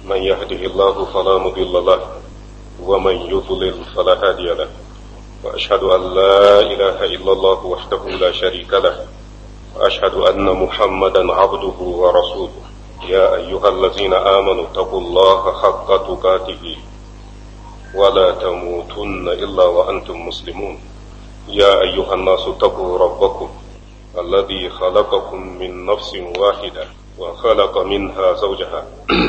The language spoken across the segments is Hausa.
من يهده الله فلا مضل له ومن يضلل فلا هادي له وأشهد أن لا إله إلا الله وحده لا شريك له وأشهد أن محمدا عبده ورسوله يا أيها الذين آمنوا اتقوا الله حق تقاته ولا تموتن إلا وأنتم مسلمون يا أيها الناس اتقوا ربكم الذي خلقكم من نفس واحدة وخلق منها زوجها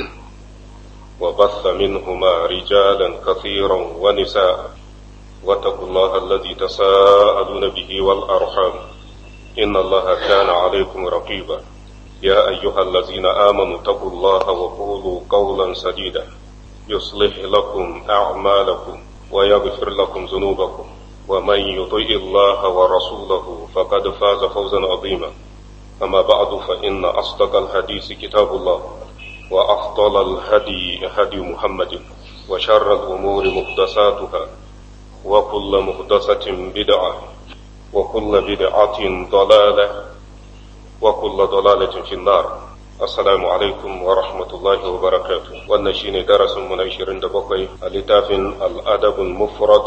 وبث منهما رجالا كثيرا ونساء واتقوا الله الذي تساءلون به والأرحام إن الله كان عليكم رقيبا يا أيها الذين آمنوا اتقوا الله وقولوا قولا سديدا يصلح لكم أعمالكم ويغفر لكم ذنوبكم ومن يطيع الله ورسوله فقد فاز فوزا عظيما أما بعد فإن أصدق الحديث كتاب الله وأفضل الهدي هدي محمد وشر الأمور محدثاتها وكل محدثة بدعة وكل بدعة ضلالة وكل ضلالة في النار السلام عليكم ورحمة الله وبركاته والنشين درس من عشرين دبقي لتاف الأدب المفرد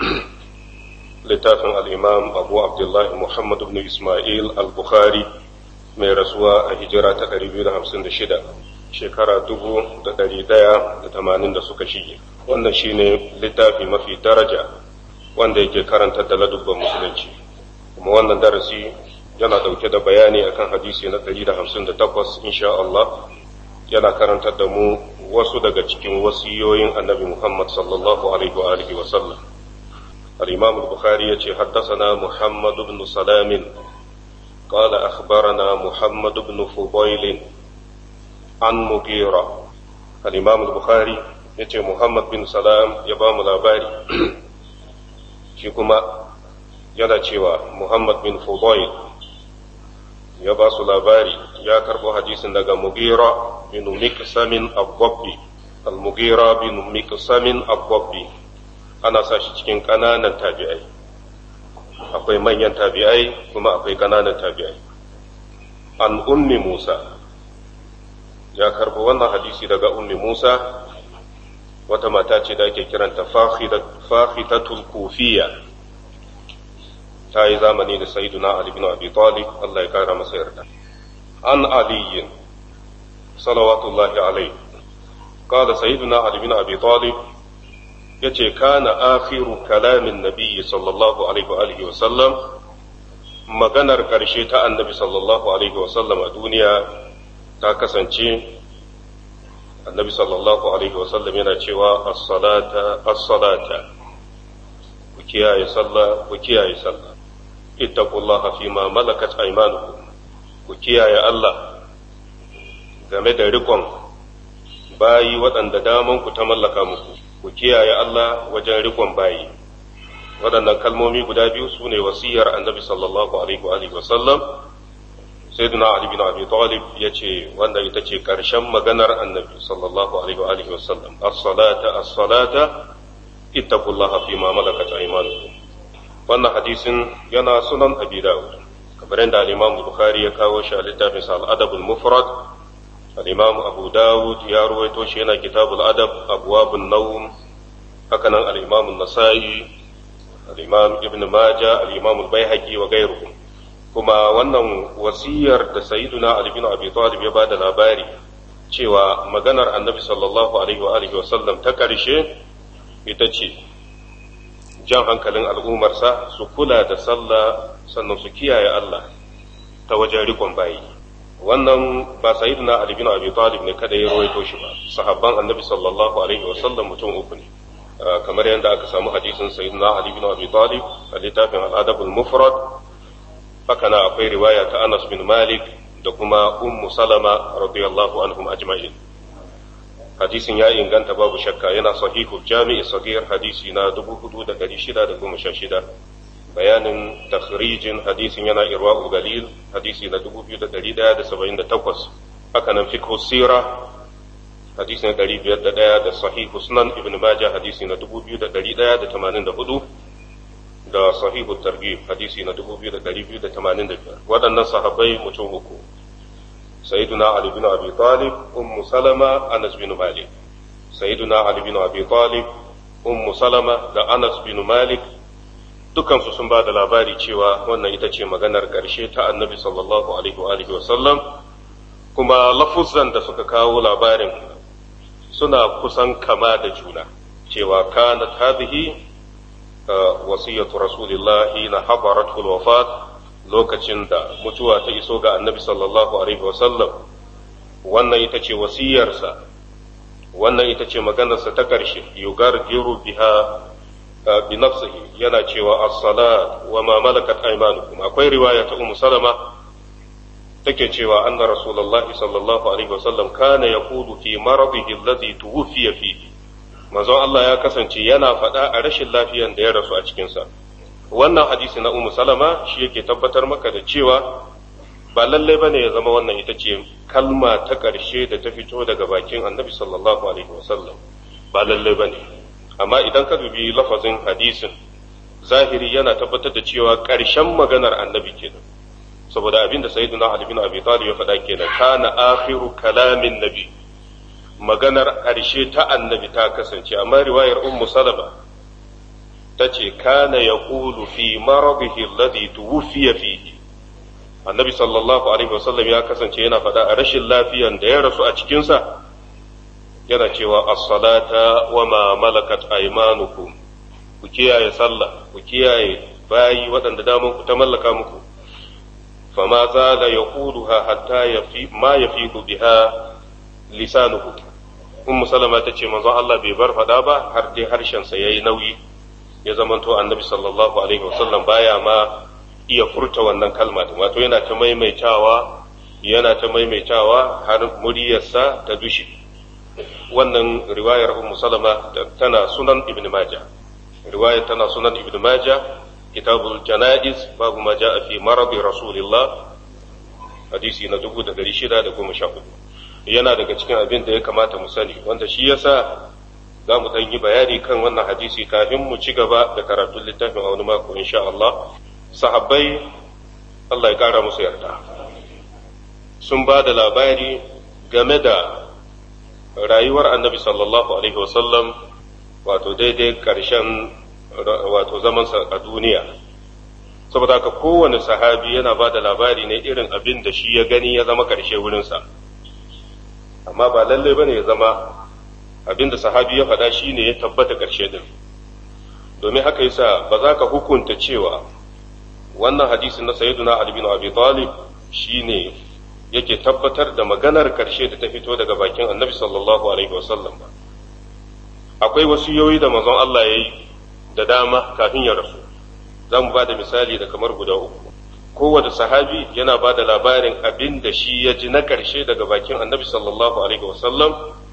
لتاف الإمام أبو عبد الله محمد بن إسماعيل البخاري mai rasuwa a hijira ta 256 shekara dubu da ɗari ɗaya da tamanin da suka shige wannan shine littafi mafi daraja wanda yake karanta da ladubban musulunci kuma wannan darasi yana ɗauke da bayani akan hadisi na 158 insha Allah yana karantar da mu wasu daga cikin wasiyoyin annabi Muhammad sallallahu alaihi wa alihi wa sallam al-Imam al-Bukhari yace haddathana Muhammad ibn Salam قال أخبرنا محمد بن فضيل عن مغيرة الإمام البخاري yace Muhammad bin Salam ya ba mu labari shi kuma yana cewa Muhammad bin Fudail ya ba su labari ya karɓo hadisin daga Mugira bin Miqsamin Abbabbi al-Mugira bin Miqsamin Abbabbi ana sa shi cikin ƙananan tabi'ai akwai manyan tabi'ai kuma akwai ƙananan tabi'ai an ummi Musa ya karɓo wannan hadisi daga ummi Musa wata mata ce da ake kiranta fahitatul kufiya ta yi zamani da sayyiduna Ali bin Abi Talib Allah ya kara masa yarda an aliyin salawatullahi alaihi قال سيدنا علي بن ابي طالب yace kana akhiru kalamin nabiyyi sallallahu alaihi wa alihi wa sallam maganar karshe ta annabi sallallahu alaihi wa sallam a duniya ta kasance annabi sallallahu alaihi wa sallam yana cewa as-salata as-salata ku kiyaye sallah ku kiyaye sallah ittaqullaha fima malakat aymanukum ku kiyaye Allah game da rikon bayi waɗanda daman ku ta mallaka muku ku kiyaye Allah wajen rikon bayi waɗannan kalmomi guda biyu su ne wasiyar annabi sallallahu alaihi wa sallam sayyidina ali bin abi talib ya ce wanda ita ce ƙarshen maganar annabi sallallahu alaihi wa sallam as-salata as-salata ittaqullaha fi ma malakat aymanukum wannan hadisin yana sunan abi dawud kamar yadda al-imam bukhari ya kawo shi a littafin sa al-adab al-mufrad الإمام أبو داود يا رويتوش هنا كتاب الأدب أبواب النوم هكذا الإمام النسائي الإمام ابن ماجة الإمام البيهقي وغيرهم كما wannan wasiyar da sayyiduna Ali bin Abi Talib ya bada labari cewa maganar Annabi sallallahu alaihi wa alihi wasallam ta karshe ita ce jan hankalin al'ummarsa su kula da sallah sannan su kiyaye Allah ta wajen rikon bayi wannan ba sayyidina Ali bin Abi Talib ne kada ya rawaito shi ba sahabban Annabi sallallahu alaihi wasallam mutum uku ne kamar yadda aka samu hadisin sayyidina Ali bin Abi Talib a littafin al-Adab al-Mufrad haka na akwai riwaya ta Anas bin Malik da kuma Ummu Salama radiyallahu anhum ajma'in hadisin ya inganta babu shakka yana sahihul jami'i sahih hadisi na 4616 bayanin takhrijin hadisin yana irwa'ul galil hadisi na 2178 haka nan fiqh sira hadisi na 501 da sahih sunan ibn majah hadisi na 2184 da sahihu targhib hadisi na 2285 waɗannan sahabbai mutum uku sayyiduna ali bin abi talib ummu salama anas bin malik sayyiduna Ali bin Abi Talib ummu Salama da Anas bin Malik dukansu sun ba da labari cewa wannan ita ce maganar ƙarshe ta annabi sallallahu alaihi wa alihi wasallam kuma lafuzan da suka kawo labarin suna kusan kama da juna cewa kanat hadhihi wasiyatu rasulillahi na habarat wafat lokacin da mutuwa ta iso ga annabi sallallahu alaihi wasallam wannan ita ce wasiyarsa wannan ita ce maganarsa ta ƙarshe yugargiru biha bi nafsihi yana cewa as-salat wa ma malakat aymanukum akwai riwaya ta ummu salama take cewa anna rasulullahi sallallahu alaihi wasallam kana yaqulu fi maradihi alladhi tuwfiya fihi manzon Allah ya kasance yana faɗa a rashin lafiyan da ya rasu a cikin sa wannan hadisi na ummu salama shi yake tabbatar maka da cewa ba lallai bane ya zama wannan ita ce kalma ta ƙarshe da ta fito daga bakin annabi sallallahu alaihi wasallam ba lallai bane amma idan ka dubi lafazin hadisin zahiri yana tabbatar da cewa ƙarshen maganar annabi kenan saboda abin da sayyiduna Ali bin Abi Talib ya faɗa kenan kana akhiru kalamin nabi maganar ƙarshe ta annabi ta kasance amma riwayar ummu salama ta ce kana yaqulu fi maradihi alladhi tuwfiya fihi annabi sallallahu alaihi wasallam ya kasance yana faɗa a rashin lafiyan da ya rasu a cikinsa yana cewa as-salata wa ma malakat aymanukum ku kiyaye sallah ku kiyaye bayi waɗanda daman ku ta mallaka muku fama zala yaquluha hatta yafi ma yafidu biha lisanuhu ummu salama ta ce manzon Allah bai bar faɗa ba har dai harshen sa yayi nauyi ya zamanto annabi sallallahu alaihi wasallam baya ma iya furta wannan kalma wato yana ta maimaitawa yana ta maimaitawa har muryarsa ta dushe wannan riwayar ummu salama tana sunan ibn majah riwayar tana sunan ibn majah kitabul janaiz babu ma jaa fi maradi rasulillah hadisi na 1614 yana daga cikin abin da ya kamata mu sani wanda shi yasa za mu ɗan yi bayani kan wannan hadisi kafin mu ci gaba da karatun littafin a wani mako insha Allah sahabbai Allah ya ƙara musu yarda sun ba da labari game da rayuwar annabi sallallahu alaihi wasallam wato daidai ƙarshen wato zamansa a duniya saboda haka kowane sahabi yana ba da labari ne irin abin da shi ya gani ya zama ƙarshe wurinsa amma ba lallai ba ne ya zama abin da sahabi ya faɗa shi ne ya tabbata ƙarshe din domin haka yasa ba za ka hukunta cewa wannan hadisin na sayyiduna Ali bin Abi Talib shine yake tabbatar da maganar karshe da ta fito daga bakin Annabi sallallahu alaihi wasallam ba akwai wasiyoyi da manzon Allah ya yi da dama kafin ya rasu zan ba da misali da kamar guda uku kowane sahabi yana ba da labarin abin da shi ya ji na karshe daga bakin Annabi sallallahu alaihi wasallam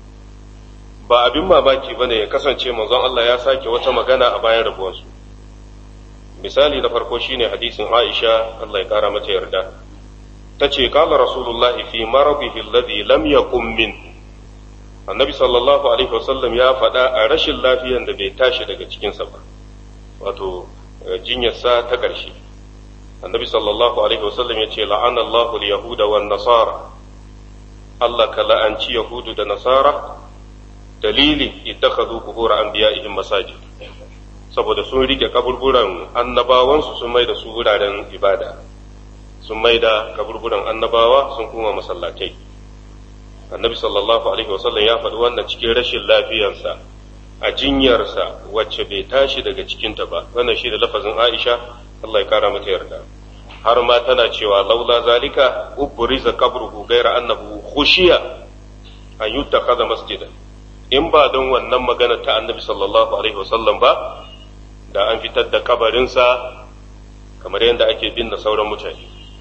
ba abin mamaki bane ya kasance manzon Allah ya sake wata magana a bayan rabuwarsu misali na farko shine hadisin Aisha Allah ya kara mata yarda ta ce kala Rasulullah fi marabihi alladhi lam yaqum min Annabi sallallahu alaihi wasallam ya faɗa a rashin lafiyan da bai tashi daga cikinsa ba wato jinyarsa ta ƙarshe Annabi sallallahu alaihi wasallam ya ce la'ana Allahu al-yahuda wan nasara Allah ka la'anci yahudu da nasara dalili ittakhadhu qubur anbiya'ihim masajid saboda sun rike kaburburan annabawansu sun mai da su wuraren ibada sun mai da kaburburan annabawa sun kuma masallatai annabi sallallahu alaihi wasallam ya faɗi wannan cikin rashin lafiyarsa a jinyarsa wacce bai tashi daga cikinta ba wannan shi da lafazin aisha Allah ya kara mata yarda har ma tana cewa laula zalika ubriza qabruhu gaira annahu khushiya an yuttakhadha masjidan in ba don wannan magana ta annabi sallallahu alaihi wasallam ba da an fitar da kabarinsa kamar yadda ake binne sauran mutane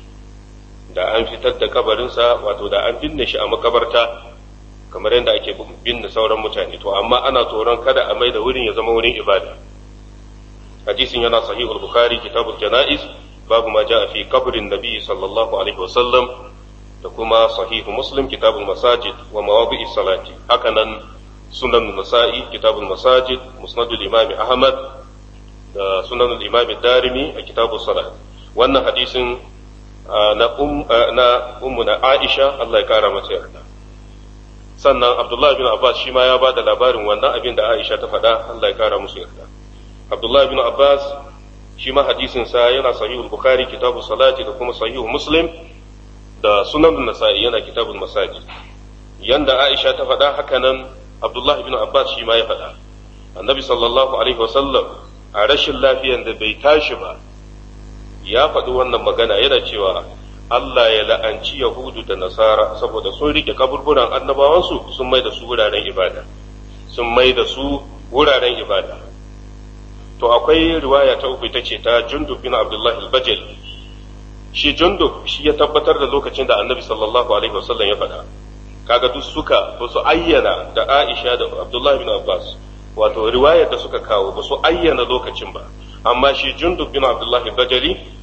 da an fitar da kabarinsa wato da an binne shi a makabarta kamar yadda ake binne sauran mutane to amma ana tsoron kada a mai da wurin ya zama wurin ibada hadisin yana sahihul bukhari kitabul janaiz babu ma jaa fi qabrin nabi sallallahu alaihi wasallam da kuma sahihu muslim kitabul masajid wa mawadi'is salati hakanan sunan nasa'i kitabul masajid musnadul imam ahmad da sunan imam darimi a kitabul salat wannan hadisin na um na ummu na aisha Allah ya kara mata yarda sannan Abdullah bin Abbas shi ma ya ba da labarin wannan abin da Aisha ta faɗa Allah ya kara musu yarda Abdullah bin Abbas shi ma hadisin sa yana sahihul Bukhari kitabu salati da kuma sahihu Muslim da sunan Nasa'i yana kitabul masajid yanda Aisha ta faɗa haka nan Abdullah bin Abbas shi ma ya faɗa Annabi sallallahu alaihi wasallam a rashin lafiyan da bai tashi ba ya faɗi wannan magana yana cewa Allah ya la'anci Yahudu da Nasara saboda sun rike kaburburan annabawansu sun mai da su wuraren ibada sun mai da su wuraren ibada to akwai riwaya ta uku ita ce ta Jundub bin Abdullah al-Bajali shi Jundub shi ya tabbatar da lokacin da Annabi sallallahu alaihi wasallam ya faɗa kaga duk suka ba su ayyana da Aisha da Abdullah bin Abbas wato riwayar da suka kawo ba su ayyana lokacin ba amma shi Jundub bin Abdullah al-Bajali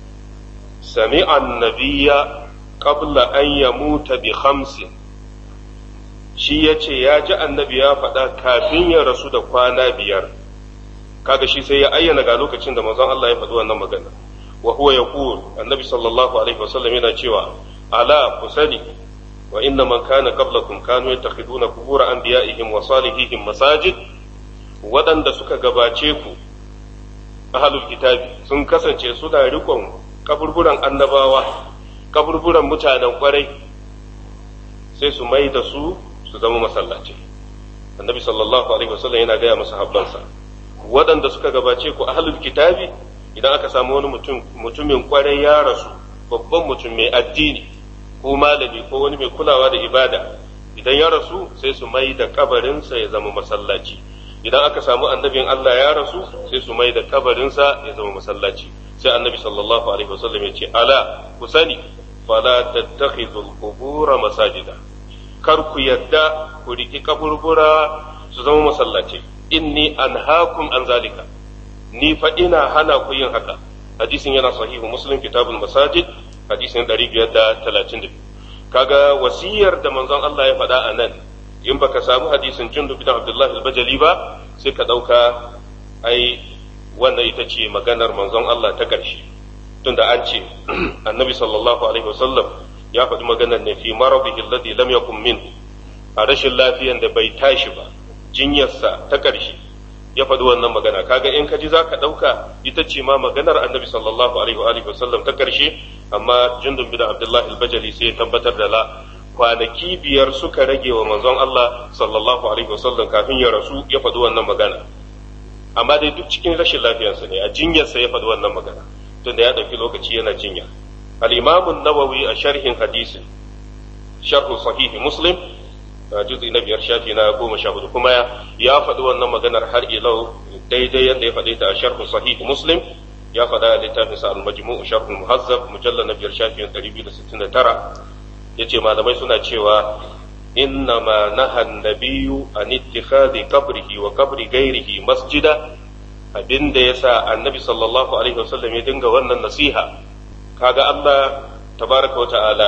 سمع النبي قبل أن يموت بخمس shi ya ce ya ji annabi ya faɗa kafin ya rasu da kwana biyar kaga shi sai ya ayyana ga lokacin da manzon Allah ya faɗi wannan magana wa huwa yaqul annabi sallallahu alaihi wasallam yana cewa ala ku sani wa inna man kana qablakum kanu yattakhiduna qubur anbiya'ihim wa salihihim masajid waɗanda suka gabace ku ahlul kitabi sun kasance suna riƙon kaburburan annabawa kaburburan mutanen kwarai sai su mai da su su zama masallaci annabi sallallahu alaihi wasallam yana gaya masa habbansa waɗanda suka gabace ku ahlul kitabi idan aka samu wani mutum mutumin kwarai ya rasu babban mutum mai addini ko malami ko wani mai kulawa da ibada idan ya rasu sai su mai da kabarinsa ya zama masallaci idan aka samu annabin Allah ya rasu sai su mai da kabarinsa ya zama masallaci sai annabi sallallahu alaihi wasallam ya ce ala ku sani fala tattakhidul qubura masajida kar ku yadda ku riki kaburbura su zama masallaci inni anhaakum an zalika ni fa ina hana ku yin haka hadisin yana sahihu muslim kitabul masajid hadisin 532 kaga wasiyar da manzon Allah ya faɗa a nan in baka samu hadisin jundub bin abdullahi al-bajali ba sai ka ɗauka ai wannan ita ce maganar manzon Allah ta ƙarshe tunda an ce annabi sallallahu alaihi wasallam ya faɗi maganar ne fi maradihi alladhi lam yakun min a rashin lafiyan da bai tashi ba jinyarsa ta ƙarshe ya faɗi wannan magana kaga in ka ji za ka ɗauka ita ce ma maganar annabi sallallahu alaihi wasallam ta ƙarshe amma jundun bin abdullahi al-bajali sai ya tabbatar da la kwanaki biyar suka rage wa manzon Allah sallallahu alaihi wasallam kafin ya rasu ya faɗi wannan magana amma dai duk cikin rashin lafiyarsa ne a jinyarsa ya faɗi wannan magana tunda ya ɗauki lokaci yana jinya al-imam an-nawawi a sharhin hadisi sharh sahih muslim juz'i na biyar shafi na goma sha hudu kuma ya faɗi wannan maganar har ilau daidai yadda ya faɗi ta a sharh sahih muslim ya faɗa a littafin sa al-majmu' sharh muhazzab mujallal na biyar shafi 269 yace malamai suna cewa إنما نهى النبي عن اتخاذ قبره وقبر غيره مسجدا abin da ya sa annabi sallallahu alaihi wasallam ya dinga wannan nasiha kaga Allah tabaraka wa ta'ala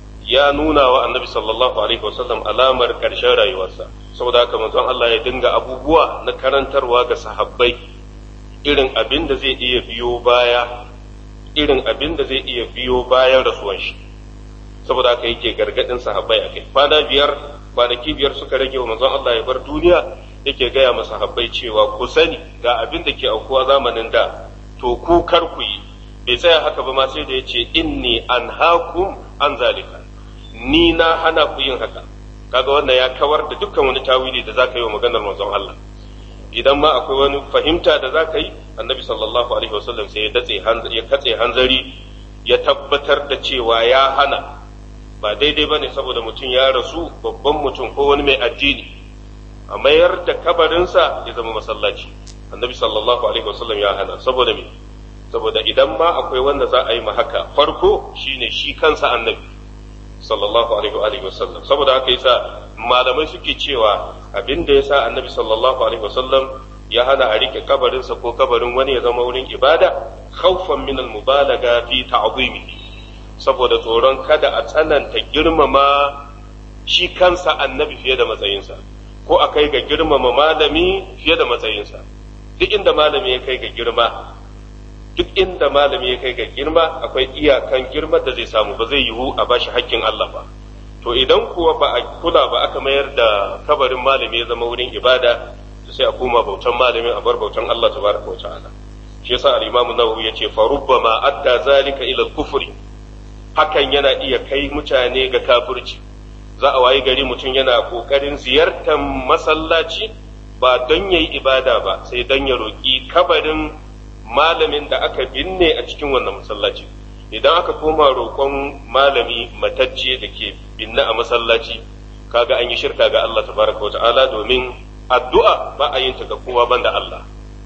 ya nuna wa annabi sallallahu alaihi wasallam alamar ƙarshen rayuwarsa saboda haka manzon Allah ya dinga abubuwa na karantarwa ga sahabbai irin abin da zai iya biyo baya irin abin da zai iya biyo bayan rasuwan shi saboda haka yake gargadin sahabbai a kai kwana biyar kwanaki biyar suka rage wa manzon Allah ya bar duniya yake gaya masa sahabbai cewa ku sani ga abin da ke aukuwa zamanin da to ku kar ku yi bai tsaya haka ba ma sai da yace inni anhaakum an zalika ni na hana ku yin haka kaga wannan ya kawar da dukkan wani tawili da zaka yi wa maganar manzon Allah idan ma akwai wani fahimta da zaka yi annabi sallallahu alaihi wasallam sai ya datse ya katse hanzari ya tabbatar da cewa ya hana ba daidai ba ne saboda mutum ya rasu babban mutum ko wani mai addini a mayar da kabarinsa ya zama masallaci annabi sallallahu alaihi wasallam ya hana saboda me saboda idan ma akwai wanda za a yi ma haka farko shine shi kansa annabi sallallahu alaihi wasallam saboda haka yasa malamai suke cewa abin da yasa annabi sallallahu alaihi wasallam ya hana a rike kabarinsa ko kabarin wani ya zama wurin ibada khawfan min al-mubalaga fi ta'zimihi saboda tsoron kada a tsananta girmama shi kansa annabi fiye da matsayinsa ko a kai ga girmama malami fiye da matsayinsa duk inda malami ya kai ga girma duk inda malami ya kai ga girma akwai iyakan girma da zai samu ba zai yiwu a bashi hakkin Allah ba to idan kuwa ba a kula ba aka mayar da kabarin malami ya zama wurin ibada sai a koma bautan malamin a bar bautan Allah tabaraka wa ta'ala shi yasa al-Imam Nawawi yace fa rubbama adda zalika ila al-kufri hakan yana iya kai mutane ga kafirci za a wayi gari mutum yana kokarin ziyartar masallaci ba don yayi ibada ba sai don ya roki kabarin malamin da aka binne a cikin wannan masallaci idan aka koma roƙon malami matacce da ke binne a masallaci kaga an yi shirka ga Allah tabaraka wa ta'ala domin addu'a ba a yin ta ga kowa banda Allah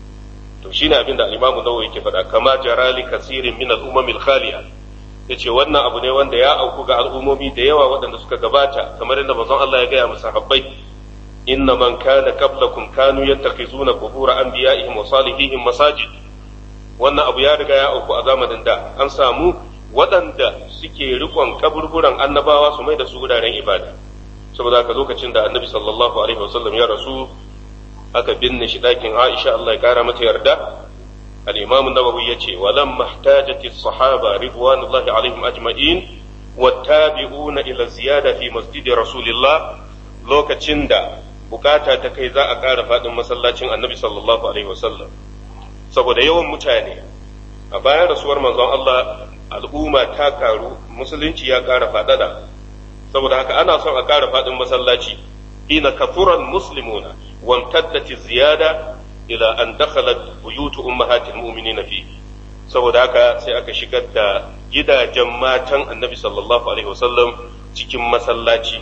to shine abin da al-Imam Nawawi yake faɗa kama jarali kasirin min al-umam al-khaliya yace wannan abu ne wanda ya auku ga al'ummomi da yawa waɗanda suka gabata kamar yadda manzon Allah ya gaya masa habbai inna man kana qablakum kanu yattakhizuna qubur anbiya'ihim wa salihihim masajid wannan abu ya riga ya auku a zamanin da an samu waɗanda suke rikon kaburburan annabawa su mai da su wuraren ibada saboda haka lokacin da annabi sallallahu alaihi wasallam ya rasu aka binne shi ɗakin Aisha Allah ya kara mata yarda al-Imam an-Nawawi yace walam mahtajati as-sahaba ridwanullahi alaihim ajma'in wattabi'una ila ziyada fi masjid rasulillah lokacin da bukata ta kai za a ƙara faɗin masallacin annabi sallallahu alaihi wasallam saboda yawan mutane a bayan rasuwar manzon Allah al'umma ta karu musulunci ya ƙara faɗaɗa saboda haka ana son a ƙara faɗin masallaci ina kafuran muslimuna wamtaddati ziyada ila an dakhalat buyutu ummahatil mu'minina fi saboda haka sai aka shigar da gidajen matan annabi sallallahu alaihi wasallam cikin masallaci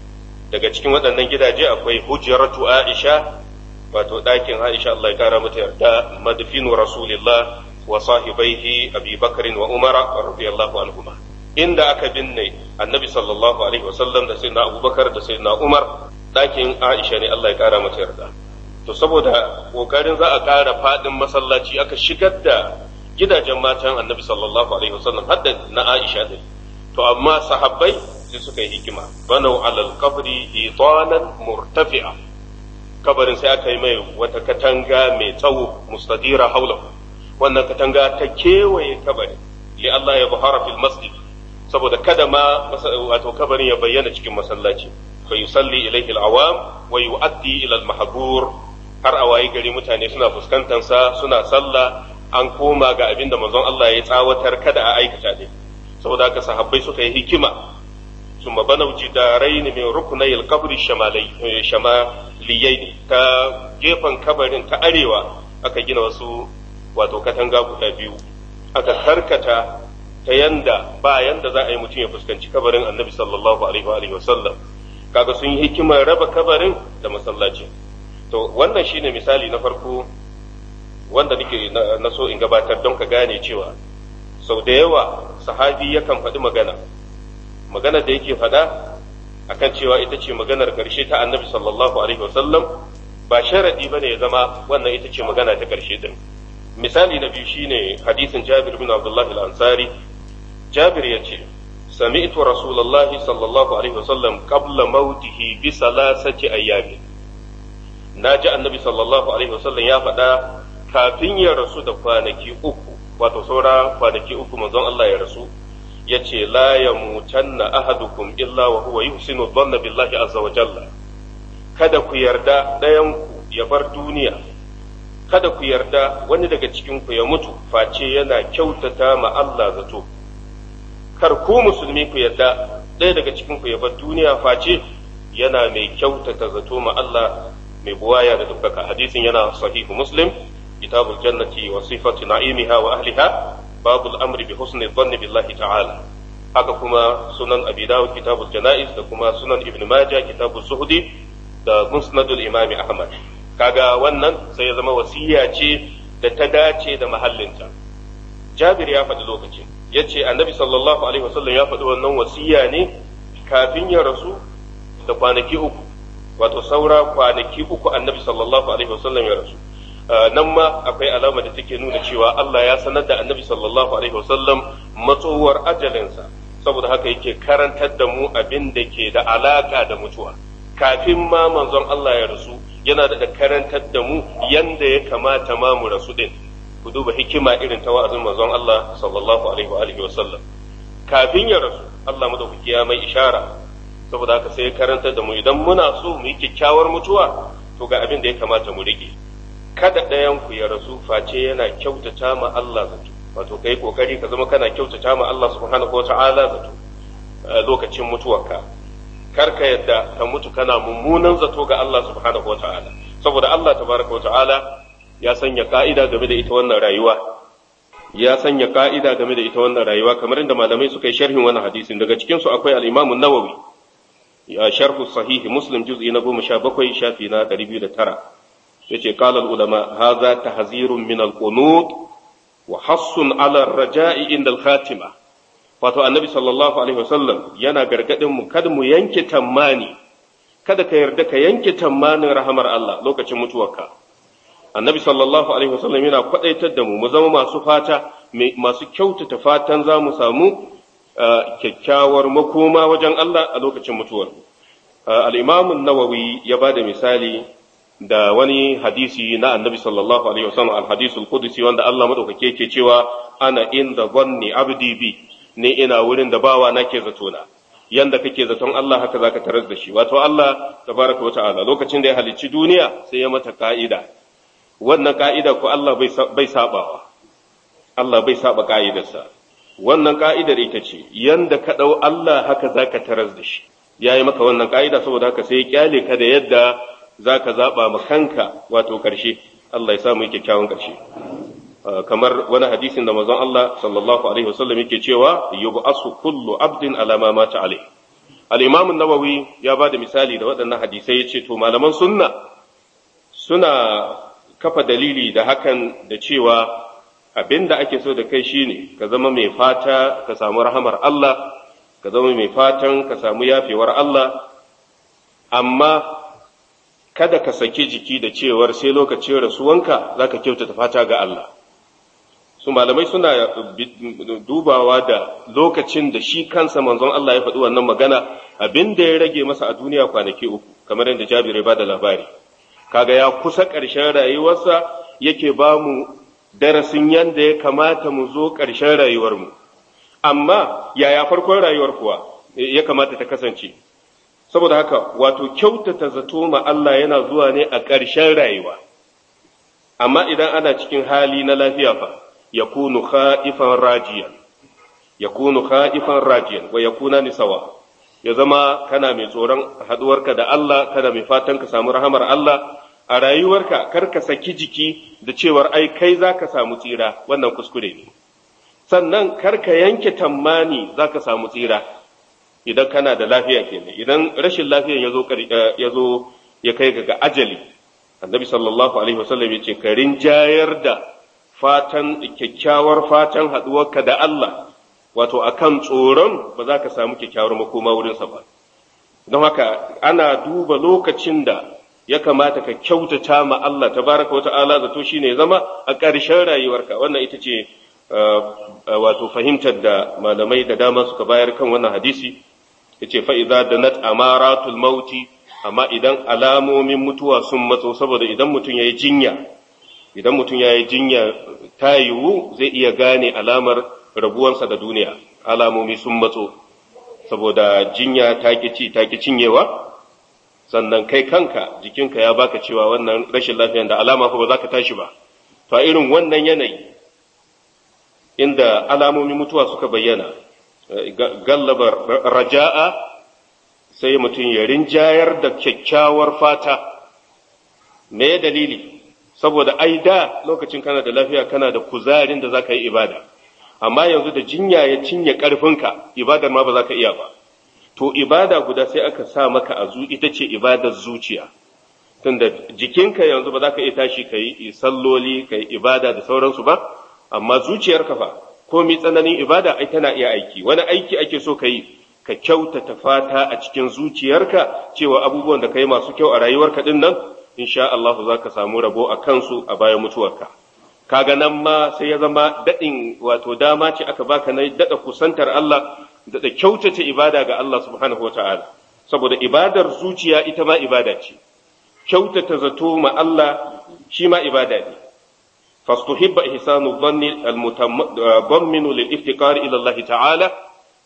daga cikin waɗannan gidaje akwai hujjaratu aisha wato ɗakin aisha Allah ya kara mata yarda madfinu rasulillah wa sahibaihi abi bakrin wa umara radiyallahu anhuma inda aka binne annabi sallallahu alaihi wasallam da sayyidina abubakar da sayyidina umar ɗakin aisha ne Allah ya kara mata yarda to saboda kokarin za a ƙara faɗin masallaci aka shigar da gidajen matan annabi sallallahu alaihi wasallam har da na aisha din to amma sahabbai sai suka yi hikima banau alal qabri itanan murtafi'a kabarin sai aka yi mai wata katanga mai tsawo mustadira haula wannan katanga ta kewaye kabarin li Allah ya buhara fil masjid saboda kada ma wato kabarin ya bayyana cikin masallaci fa yusalli ilayhi al-awam wa yu'addi ila al-mahbur har a wayi gari mutane suna fuskantar sa suna sallah an koma ga abin da manzon Allah ya tsawatar kada a aikata din saboda haka sahabbai suka yi hikima ثم بنوا جدارين من ركني القبر الشمالي شماليين ta gefen kabarin ta arewa aka gina wasu wato katanga guda biyu aka karkata ta yanda ba yanda za a yi mutum ya fuskanci kabarin annabi sallallahu alaihi wa sallam kaga sun yi hikimar raba kabarin da masallaci to wannan shine misali na farko wanda nake na so in gabatar don ka gane cewa sau da yawa sahabi yakan faɗi magana maganar da yake faɗa akan cewa ita ce maganar ƙarshe ta annabi sallallahu alaihi wasallam ba sharaɗi ba ne ya zama wannan ita ce magana ta ƙarshe din misali na biyu shine hadisin jabir bin abdullahi al-ansari jabir ya ce سمعت رسول الله صلى الله عليه وسلم قبل موته بثلاثة أيام ناجى النبي صلى الله عليه وسلم يا فدا kafin ya rasu da kwanaki uku wato saura kwanaki uku manzon Allah ya rasu ya ce la ya mutanna ahadukum illa wa huwa yuhsinu dhanna billahi azza wa jalla kada ku yarda ɗayan ku ya bar duniya kada ku yarda wani daga cikin ku ya mutu face yana kyautata ma Allah zato kar ku musulmi ku yarda ɗaya daga cikin ku ya bar duniya face yana mai kyautata zato ma Allah mai buwaya da dukkaka hadisin yana sahihu muslim kitabul jannati wa sifatu na'imiha wa ahliha babul amri bi husni dhanni billahi ta'ala haka kuma sunan abi dawud kitabul janaiz da kuma sunan ibn majah kitabul zuhdi da musnadul imami ahmad kaga wannan sai ya zama wasiya ce da ta dace da mahallinta jabir ya faɗi lokacin ya ce annabi sallallahu alaihi wasallam ya faɗi wannan wasiya ne kafin ya rasu da kwanaki uku wato saura kwanaki uku annabi sallallahu alaihi wasallam ya rasu nan ma akwai alama da take nuna cewa Allah ya sanar da annabi sallallahu alaihi wasallam matsowar ajalinsa saboda haka yake karantar da mu abin da ke da alaka da mutuwa kafin ma manzon Allah ya rasu yana da karantar da mu yanda ya kamata ma mu rasu din ku duba hikima irin ta wa'azin manzon Allah sallallahu alaihi wa alihi wasallam kafin ya rasu Allah madaukaki ya mai ishara saboda haka sai ya karantar da mu idan muna so mu yi kyakkyawar mutuwa to ga abin da ya kamata mu rike kada ɗayan ku ya rasu face yana kyautata ma Allah zato wato kai kokari ka zama kana kyautata ma Allah subhanahu wata'ala zato lokacin mutuwarka kar ka yadda ka mutu kana mummunan zato ga Allah subhanahu wata'ala saboda Allah tabaraka wata'ala ya sanya ka'ida game da ita wannan rayuwa ya sanya ka'ida game da ita wannan rayuwa kamar inda malamai suka yi sharhin wannan hadisin daga cikin su akwai al-Imam an-Nawawi ya sharhu sahih Muslim juz'i na 17 shafi na 209 yace qala al-ulama hadha tahzirun min al-qunut wa hassun ala ar-raja'i inda al-khatima wato annabi sallallahu alaihi wasallam yana gargadin mu kada mu yanke tammani kada ka yarda ka yanke tammanin rahamar Allah lokacin mutuwarka annabi sallallahu alaihi wasallam yana kwadaitar da mu mu zama masu fata masu kyautata fatan za mu samu kyakkyawar makoma wajen Allah a lokacin mutuwar al-imam an-nawawi ya bada misali da wani hadisi na annabi sallallahu alaihi wasallam al-hadisul qudsi wanda Allah madaukake yake cewa ana inda zanni abdi bi ne ina wurin da bawa nake zato na yanda kake zaton Allah haka zaka tarar da shi wato Allah tabaraka wa ta'ala lokacin da ya halicci duniya sai ya mata ka'ida wannan ka'ida ko Allah bai sabawa Allah bai saba ka'idarsa wannan ka'idar ita ce yanda ka dau Allah haka zaka tarar da shi yayi maka wannan ka'ida saboda haka sai ya kyale ka da yadda zaka zaba ma kanka wato karshe Allah ya samu kyakkyawan karshe kamar wani hadisin da manzon Allah sallallahu alaihi wasallam yake cewa yub'asu kullu abdin ala ma mata alai al-imam an-nawawi ya ba da misali da waɗannan hadisai yace to malaman sunna suna kafa dalili da hakan da cewa abinda ake so da kai shine ka zama mai fata ka samu rahamar Allah ka zama mai fatan ka samu yafewar Allah amma kada ka saki jiki da cewar sai lokacin rasuwanka zaka kyautata fata ga Allah su malamai suna dubawa da lokacin da shi kansa manzon Allah ya faɗi wannan magana abin da ya rage masa a duniya kwanaki uku kamar yadda Jabir ya bada labari kaga ya kusa ƙarshen rayuwarsa yake ba mu darasin yadda ya kamata mu zo ƙarshen rayuwarmu amma yaya farkon rayuwar kuwa ya kamata ta kasance saboda haka wato kyautata zato ma Allah yana zuwa ne a ƙarshen rayuwa amma idan ana cikin hali na lafiya fa yakunu kha'ifan rajiyan yakunu kha'ifan rajiyan wa yakuna ni sawa ya zama kana mai tsoron haduwarka da Allah kana mai fatan ka samu rahamar Allah a rayuwarka kar ka saki jiki da cewar ai kai zaka samu tsira wannan kuskure ne sannan kar ka yanke tammani zaka samu tsira idan kana da lafiya kenan idan rashin lafiyan ya zo ya zo ya kai ga ajali annabi sallallahu alaihi wasallam ya ce ka rinjayar da fatan kyakkyawar fatan haɗuwarka da Allah wato akan tsoron ba za ka samu kyakkyawar makoma wurinsa ba don haka ana duba lokacin da ya kamata ka kyautata ma Allah tabaraka wa ta'ala zato shine zama a ƙarshen rayuwarka wannan ita ce wato fahimtar da malamai da dama suka bayar kan wannan hadisi yace fa idza danat amaratul mauti amma idan alamomin mutuwa sun matso saboda idan mutum yayi jinya idan mutum yayi jinya ta yiwu zai iya gane alamar rabuwansa da duniya alamomi sun matso saboda jinya ta ci ta ki cinyewa sannan kai kanka jikinka ya baka cewa wannan rashin lafiyan da alama fa ba za ka tashi ba to a irin wannan yanayi inda alamomin mutuwa suka bayyana gallabar raja'a sai mutum ya rinjayar da kyakkyawar fata me dalili saboda ai da lokacin kana da lafiya kana da kuzarin da zaka yi ibada amma yanzu da jinya ya cinye karfinka ibadar ma ba za ka iya ba to ibada guda sai aka sa maka a zu ita ce ibadar zuciya tunda jikinka yanzu ba za ka iya tashi ka yi salloli ka yi ibada da sauransu ba amma zuciyarka fa komi tsananin ibada ai tana iya aiki wani aiki ake so ka yi ka kyautata fata a cikin zuciyarka cewa abubuwan da ka yi masu kyau a rayuwarka din nan insha Allah za ka samu rabo a kansu a bayan mutuwarka kaga nan ma sai ya zama daɗin wato dama ce aka baka na daɗa kusantar Allah daɗa kyautata ibada ga Allah subhanahu wa ta'ala saboda ibadar zuciya ita ma ibada ce kyautata zato ma Allah shi ma ibada ne فاستحب إحسان الظن المتضمن للافتقار إلى الله تعالى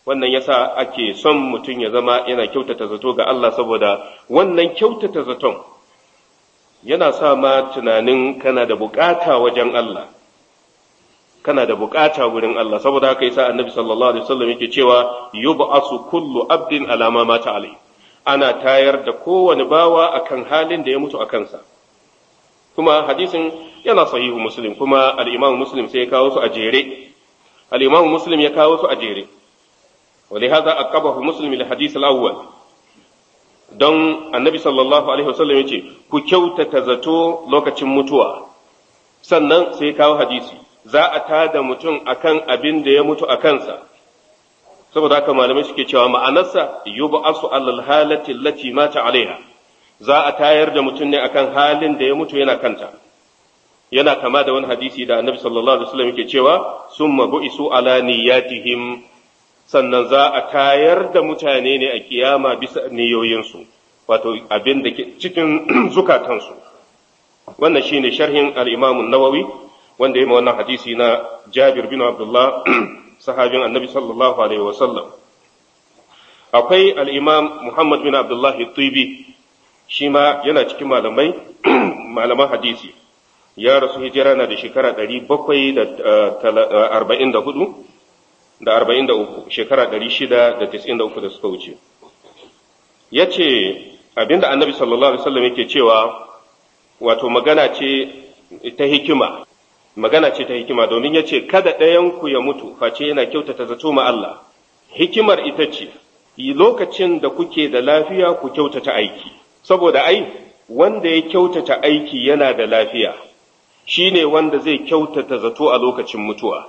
wannan yasa ake son mutum ya zama yana kyautata zato ga Allah saboda wannan kyautata zaton yana sa ma tunanin kana da bukata wajen Allah kana da bukata wurin Allah saboda haka yasa annabi sallallahu alaihi wasallam yake cewa yub'asu kullu abdin alama mata alai ana tayar da kowane bawa akan halin da ya mutu a kansa kuma hadisin yana sahihu muslim kuma al-imam muslim sai ya kawo su a jere al-imam muslim ya kawo su a jere ولهذا أقبه مسلم الحديث الأول don annabi sallallahu alaihi wasallam ya ce ku kyautata zato lokacin mutuwa sannan sai kawo hadisi za a tada mutum akan abin da ya mutu a kansa saboda haka malamai suke cewa ma'anarsa yub'asu alal halati allati mata alaiha za a tayar da mutum ne akan halin da ya mutu yana kanta yana kama da wani hadisi da annabi sallallahu alaihi wasallam yake cewa summa bu'isu ala niyyatihim sannan za a tayar da mutane ne a kiyama bisa niyoyinsu wato abin da ke cikin zukatansu wannan shine sharhin al-Imam nawawi wanda ya wannan hadisi na Jabir bin Abdullah sahabin Annabi sallallahu alaihi wasallam akwai al-Imam Muhammad bin Abdullah Tibi shi ma yana cikin malamai malaman hadisi ya rasu hijira na da shekara 744 da arba'in da uku shekara ɗari shida da tis'in da uku da suka wuce ya ce abinda annabi sallallahu alaihi wasallam yake cewa wato magana ce ta hikima magana ce ta hikima domin ya ce kada ɗayanku ya mutu face yana kyautata zato ma Allah hikimar ita ce lokacin da kuke da lafiya ku kyautata aiki saboda ai wanda ya kyautata aiki yana da lafiya shine wanda zai kyautata zato a lokacin mutuwa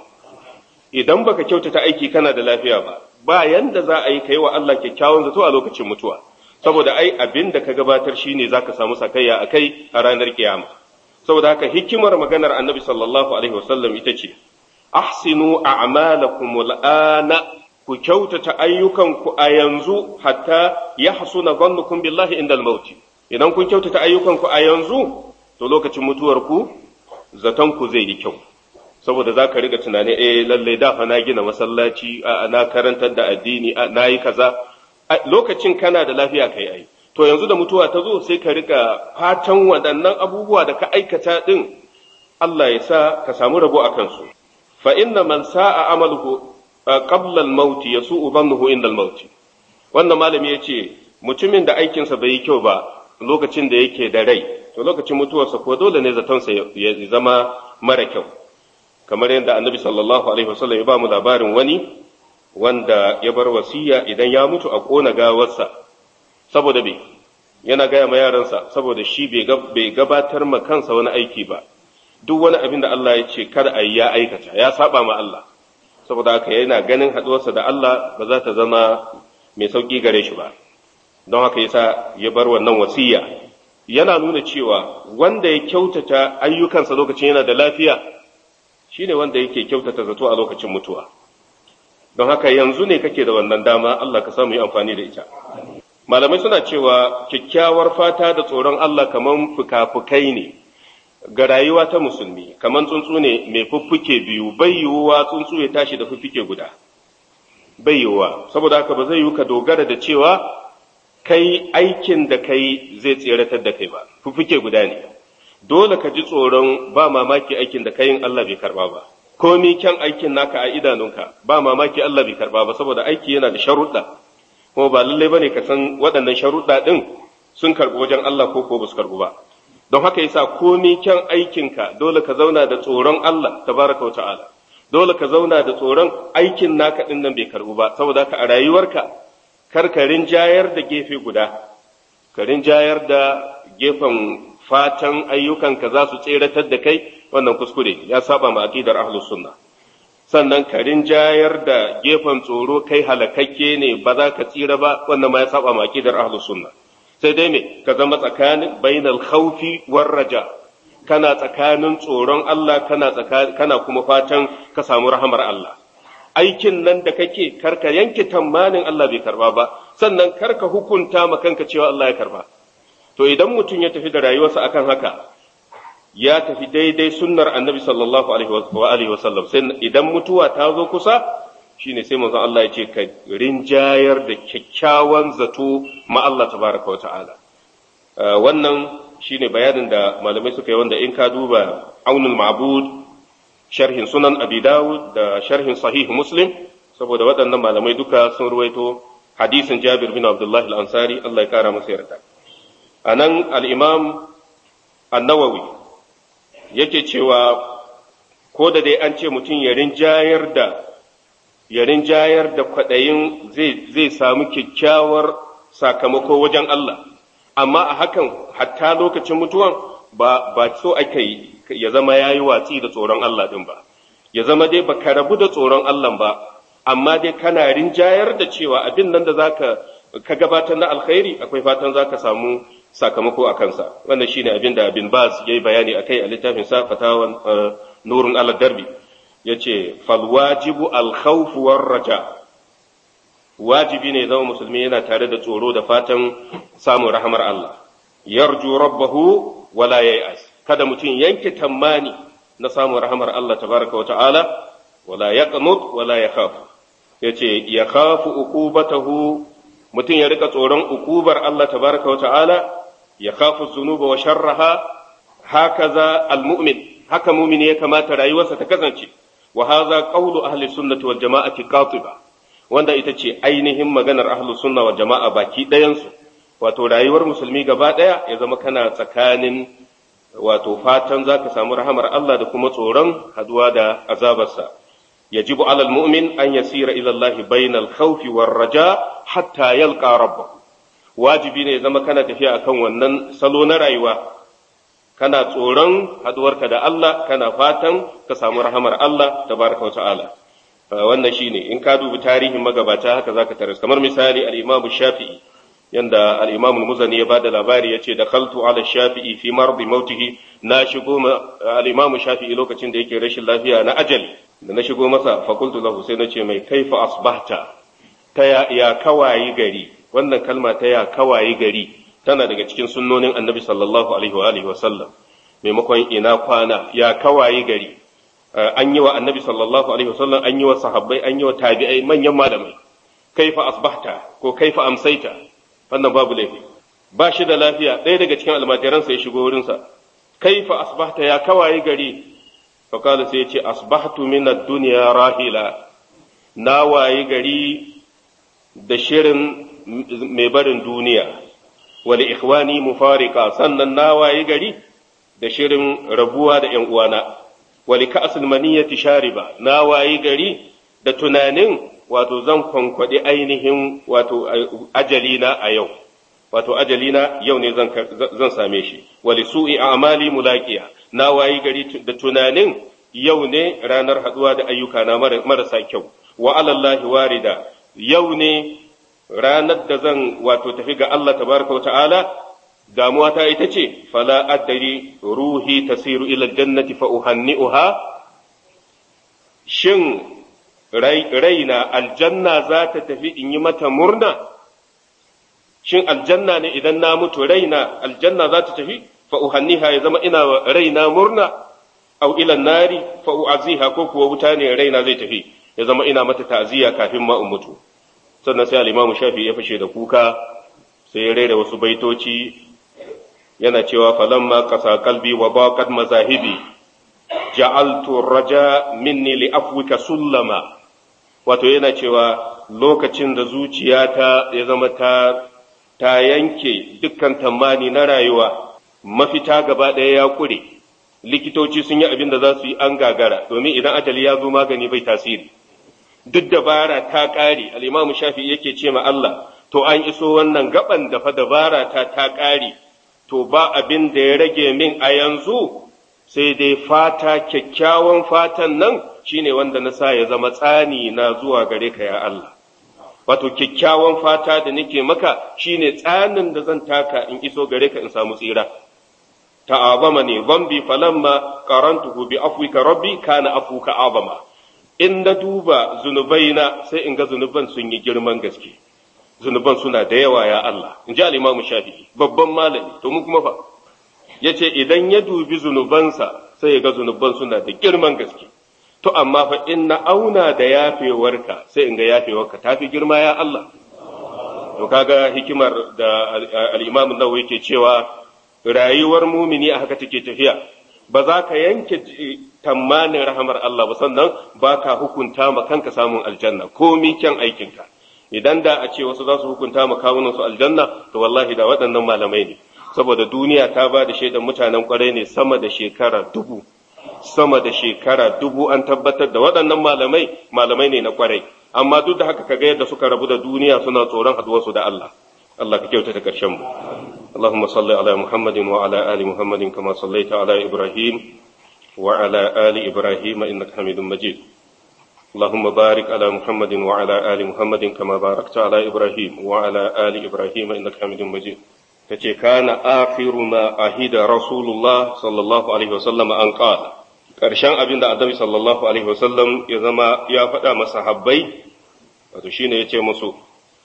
idan baka kyautata aiki kana da lafiya ba ba yanda za a yi kai wa Allah kyakkyawan zato a lokacin mutuwa saboda ai abin da ka gabatar shine zaka samu sakayya a kai a ranar kiyama saboda haka hikimar maganar annabi sallallahu alaihi wasallam ita ce ahsinu a'malakum al'ana ku kyautata ayyukanku a yanzu hatta yahsuna dhannukum billahi indal maut idan kun kyautata ayyukanku a yanzu to lokacin mutuwarku zaton ku zai yi kyau saboda za ka riga tunani eh lallai da fa na gina masallaci na karantar da addini na yi kaza lokacin kana da lafiya kai ai to yanzu da mutuwa ta zo sai ka riga fatan waɗannan abubuwa da ka aikata din Allah ya sa ka samu rabo a kansu fa inna man sa'a amaluhu qabla al-maut yasu'u dhannuhu inda al-maut wannan malami yace mutumin da aikinsa bai yi kyau ba lokacin da yake da rai to lokacin mutuwarsa ko dole ne zatonsa ya zama mara kyau kamar yadda annabi sallallahu alaihi wasallam ya ba mu labarin wani wanda ya bar wasiya idan ya mutu a kona gawarsa saboda bai yana gaya ma yaransa saboda shi bai gabatar ma kansa wani aiki ba duk wani abin da Allah ya ce kar a yi ya aikata ya saba ma Allah saboda haka yana ganin haɗuwarsa da Allah ba za ta zama mai sauƙi gare shi ba don haka yasa ya bar wannan wasiya yana nuna cewa wanda ya kyautata ayyukansa lokacin yana da lafiya shine wanda yake kyautata zato a lokacin mutuwa don haka yanzu ne kake da wannan dama Allah ka samu yi amfani da ita malamai suna cewa kyakkyawar fata da tsoron Allah kaman fuka-fukai ne ga rayuwa ta musulmi kaman tsuntsu ne mai fuffuke biyu bai yiwuwa tsuntsu ya tashi da fuffuke guda bai yiwuwa saboda haka ba zai yiwu ka dogara da cewa kai aikin da kai zai tseratar da kai ba fuffuke guda ne dole ka ji tsoron ba mamaki aikin da kayin Allah bai karba ba komi kyan aikin naka a idanunka ba mamaki Allah bai karba ba saboda aiki yana da sharuɗa kuma ba lallai bane ka san waɗannan sharuɗa ɗin sun karɓi wajen Allah ko ko basu karɓu ba don haka yasa komi kyan aikinka dole ka zauna da tsoron Allah tabaraka wa ta'ala dole ka zauna da tsoron aikin naka ɗin nan bai karɓu ba saboda haka a rayuwarka kar ka rinjayar da gefe guda ka rinjayar da gefen fatan ayyukanka za su tseratar da kai wannan kuskure ya saba ma aqidar ahlus sunna sannan ka rinjayar da gefen tsoro kai halakakke ne ba za ka tsira ba wannan ma ya saba ma aqidar ahlus sunna sai dai me ka zama tsakanin bainal khawfi war raja kana tsakanin tsoron Allah kana kana kuma fatan ka samu rahamar Allah aikin nan da kake karka yanke tamanin Allah bai karba ba sannan karka hukunta ma kanka cewa Allah ya karba to idan mutum ya tafi da rayuwarsa akan haka ya tafi daidai sunnar annabi sallallahu alaihi wa sallam sai idan mutuwa ta zo kusa shine sai manzon Allah ya ce ka rinjayar da kyakkyawan zato ma Allah tabaraka wa ta'ala wannan shine bayanin da malamai suka yi wanda in ka duba aunul ma'bud sharhin sunan abi dawud da sharhin sahih muslim saboda waɗannan malamai duka sun ruwaito hadisin jabir bin abdullahi al-ansari Allah ya kara masa yarda anan al-imam an-nawawi yake cewa ko da dai an ce mutum ya rinjayar da ya rinjayar da kwaɗayin zai samu kyakkyawar sakamako wajen Allah amma a hakan hatta lokacin mutuwan ba ba so aka yi ya zama yayi watsi da tsoron Allah din ba ya zama dai baka rabu da tsoron Allah ba amma dai kana rinjayar da cewa abin nan da zaka ka gabatar na alkhairi akwai fatan zaka samu sakamako a kansa wannan shine abin da bin Baz yayi bayani akai a littafin sa fatawan nurun ala darbi yace fal wajibu al khawf war raja wajibi ne zama musulmi yana tare da tsoro da fatan samun rahamar Allah yarju rabbahu wala yay'as kada mutum yanke tammani na samun rahamar Allah tabaraka wa ta'ala wala yaqnut wala yakhaf yace yakhafu uqubatahu mutum ya rika tsoron ukubar Allah tabaraka wa ta'ala yakhafu dhunuba wa sharraha hakaza almu'min haka mu'mini ya kamata rayuwarsa ta kasance wa hadha qawlu ahli sunnati wal jama'ati qatiba wanda ita ce ainihin maganar ahlus sunna wal jama'a baki ɗayansu wato rayuwar musulmi gaba ɗaya ya zama kana tsakanin wato fatan za ka samu rahamar Allah da kuma tsoron haduwa da azabarsa yajibu alal mu'min an yasira ila Allah bainal khawfi war raja hatta yalqa rabbahu wajibi ne ya zama kana tafiya akan wannan salo na rayuwa kana tsoron haduwarka da Allah kana fatan ka samu rahamar Allah tabaraka wa ta'ala wannan shine in ka dubi tarihin magabata haka zaka taras kamar misali al-Imam Shafi'i yanda al-Imam al-Muzani ya bada labari yace da khaltu ala Shafi'i fi mardi mautihi na shigo al-Imam Shafi'i lokacin da yake rashin lafiya na ajali da na shigo masa fa qultu lahu sai nace mai kaifa asbahta ta ya, ya kawayi gari wannan kalma ta ya kawayi gari tana daga cikin sunnonin Annabi sallallahu alaihi wa alihi wa sallam maimakon ina kwana ya kawayi gari an yi wa annabi sallallahu alaihi wasallam an yi wa sahabbai an yi wa tabi'ai manyan malamai kaifa asbahta ko kaifa amsaita wannan babu laifi ba shi da lafiya ɗaya daga cikin almajiransa ya shigo wurinsa kaifa asbahta ya kawaye gari fa kala sai ya ce asbahtu min ad-dunya rahila na waye gari da shirin mai barin duniya wali ikhwani mufarika sannan na waye gari da shirin rabuwa da ƴan uwana wali ka'asul maniyati shariba na wayi gari da tunanin wato zan kwankwaɗi ainihin wato ajalina a yau wato ajalina yau ne zan zan same shi wali su'i amali mulaqiya na wayi gari da tunanin yau ne ranar haduwa da ayyuka na marasa kyau wa alallahi warida yau ne ranar da zan wato tafi ga Allah tabaraka wa ta'ala damuwa ta ita ce fala addari ruhi tasiru ila jannati fa uhanni'uha shin raina aljanna za ta tafi in yi mata murna shin aljanna ne idan na mutu raina aljanna za ta tafi fa uhanniha ya zama ina raina murna au ila nari fa u'aziha ko kuwa wuta ne raina zai tafi ya zama ina mata ta'ziya kafin ma in mutu sannan sai al-imamu shafi ya fashe da kuka sai ya rera wasu baitoci yana cewa falamma qasa qalbi wa baqat mazahibi ja'altu raja minni li afwika sullama wato yana cewa lokacin da zuciyata ya zama ta ta yanke dukkan tamani na rayuwa mafita gaba ɗaya ya kure likitoci sun yi abin da za su yi an gagara domin idan ajali ya zo magani bai tasiri duk dabara ta ƙare al-imamu shafi yake ce ma Allah to an iso wannan gaban da fa dabara ta ta ƙare to ba abin da ya rage min a yanzu sai dai fata kyakkyawan fatan nan shine wanda na sa ya zama tsani na zuwa gare ka ya Allah wato kyakkyawan fata da nake maka shine tsanin da zan taka in iso gare ka in samu tsira ta'azama ne zambi falamma qarantuhu bi afwika rabbi kana afuka azama in na duba zunubaina sai in ga zunuban sun yi girman gaske zunuban suna da yawa ya Allah in ji al'imamu shafi'i babban malami to mu kuma fa ya ce idan ya dubi zunubansa sai ya ga zunuban suna da girman gaske to amma fa in na auna da yafewarka sai in ga yafewarka ta fi girma ya Allah to kaga hikimar da al-Imam Nawawi yake cewa rayuwar mumini a haka take tafiya ba za ka yanke tamanin rahamar Allah ba sannan ba ka hukunta ma kanka samun aljanna ko kyan aikinka idan da a ce wasu za su hukunta ma kawunan su aljanna to wallahi da waɗannan malamai ne saboda duniya ta ba da shaidan mutanen kwarai ne sama da shekara dubu sama da shekara dubu an tabbatar da waɗannan malamai malamai ne na kwarai amma duk da haka kaga yadda suka rabu da duniya suna tsoron haduwarsu da Allah Allah ka kyautata karshen mu اللهم صل على محمد وعلى آل محمد كما صليت على إبراهيم وعلى آل إبراهيم إنك حميد مجيد اللهم بارك على محمد وعلى آل محمد كما باركت على إبراهيم وعلى آل إبراهيم إنك حميد مجيد kace kana akhiru ma ahida rasulullah sallallahu alaihi wasallam an qala karshen abin da annabi sallallahu alaihi wasallam ya zama ya faɗa masa habbai wato shine yace musu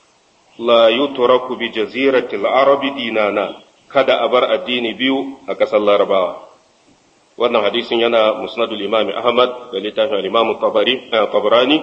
la yutraku bi jaziratil arabi dinana kada a bar addini biyu a ƙasar larabawa wannan hadisin yana musnadul imami ahmad da littafin al-imam tabarani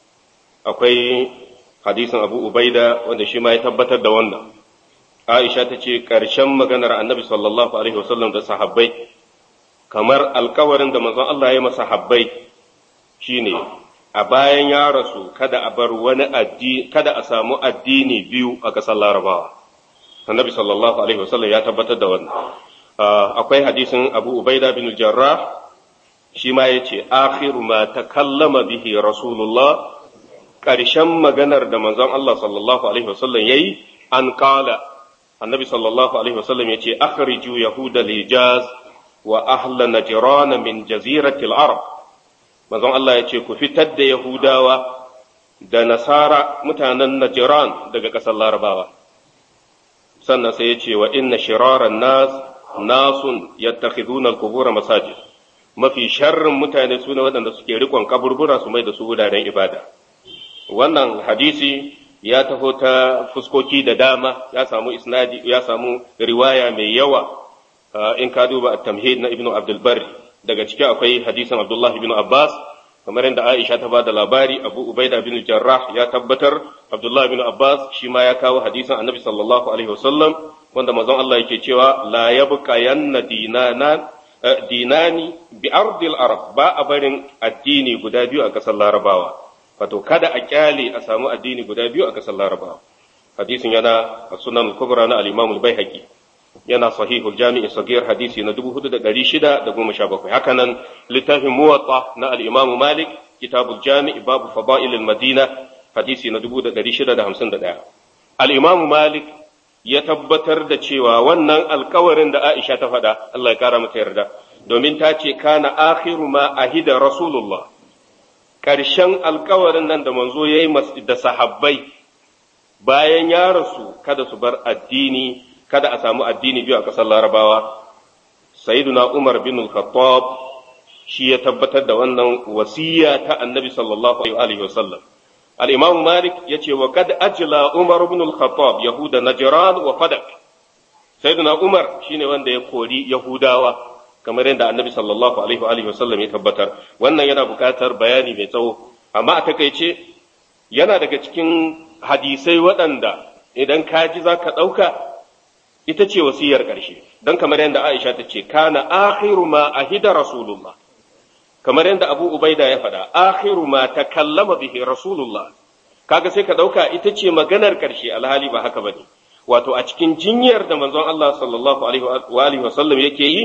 akwai hadisin abu ubaida wanda shi ma ya tabbatar da wannan aisha ta ce ƙarshen maganar annabi sallallahu alaihi wasallam da sahabbai kamar alkawarin da manzon Allah ya masa sahabbai shine a bayan ya rasu kada a bar wani addini kada a samu addini biyu a ƙasar larabawa annabi sallallahu alaihi wasallam ya tabbatar da wannan akwai hadisin abu ubaida bin jarrah shi ma ya ce akhiru ma takallama bihi rasulullah ƙarshen maganar da manzon Allah sallallahu alaihi wasallam yayi an kala annabi sallallahu alaihi wasallam ya ce akhriju yahuda lijaz wa ahla najran min jaziratil arab manzon Allah ya ce ku fitar da yahudawa da nasara mutanen najran daga ƙasar larabawa sannan sai ya ce wa inna shiraran nas nasun yattakhiduna al-qubur masajid mafi sharrin mutane su ne waɗanda suke rikon kaburbura su mai da su wuraren ibada wannan hadisi ya taho ta fuskoki da dama ya samu isnadi ya samu riwaya mai yawa in ka duba at-tamhid na ibnu abdul barri daga ciki akwai hadisin abdullah ibn abbas kamar yadda aisha ta bada labari abu ubaida bin jarrah ya tabbatar abdullah ibn abbas shi ma ya kawo hadisin annabi sallallahu alaihi wasallam wanda manzon Allah yake cewa la yabqa yanna dinana dinani bi ardil arab ba a barin addini guda biyu a kasar larabawa wato kada a kyale a samu addini guda biyu a kasar larabawa hadisin yana a sunan kubra na al-imam al-baihaqi yana sahihul jami'i sagir hadisi na 4617 haka nan littafin muwatta na al-imam malik kitabul jami' babu fada'il al-madina hadisi na 1651 al-imam malik ya tabbatar da cewa wannan alkawarin da Aisha ta faɗa Allah ya kara mata yarda domin ta ce kana akhiru ma ahida rasulullah ƙarshen alkawarin nan da manzo ya yi da sahabbai bayan ya rasu kada su bar addini kada a samu addini biyu a ƙasar larabawa sayyiduna umar bin al-khattab shi ya tabbatar da wannan wasiya ta annabi sallallahu alaihi wasallam al-imam malik yace wa kad ajla umar bin al-khattab yahuda najran wa fadak sayyiduna umar shine wanda ya kori yahudawa kamar yadda annabi sallallahu alaihi wa alihi wasallam ya tabbatar wannan yana buƙatar bayani mai tsawo amma a takaice yana daga cikin hadisai waɗanda idan ka ji za ka ɗauka ita ce wasiyar ƙarshe don kamar yadda Aisha ta ce kana akhiru ma ahida rasulullah kamar yadda Abu Ubaida ya faɗa akhiru ma takallama bihi rasulullah kaga sai ka ɗauka ita ce maganar ƙarshe alhali ba haka bane wato a cikin jinyar da manzon Allah sallallahu alaihi wa alihi wasallam yake yi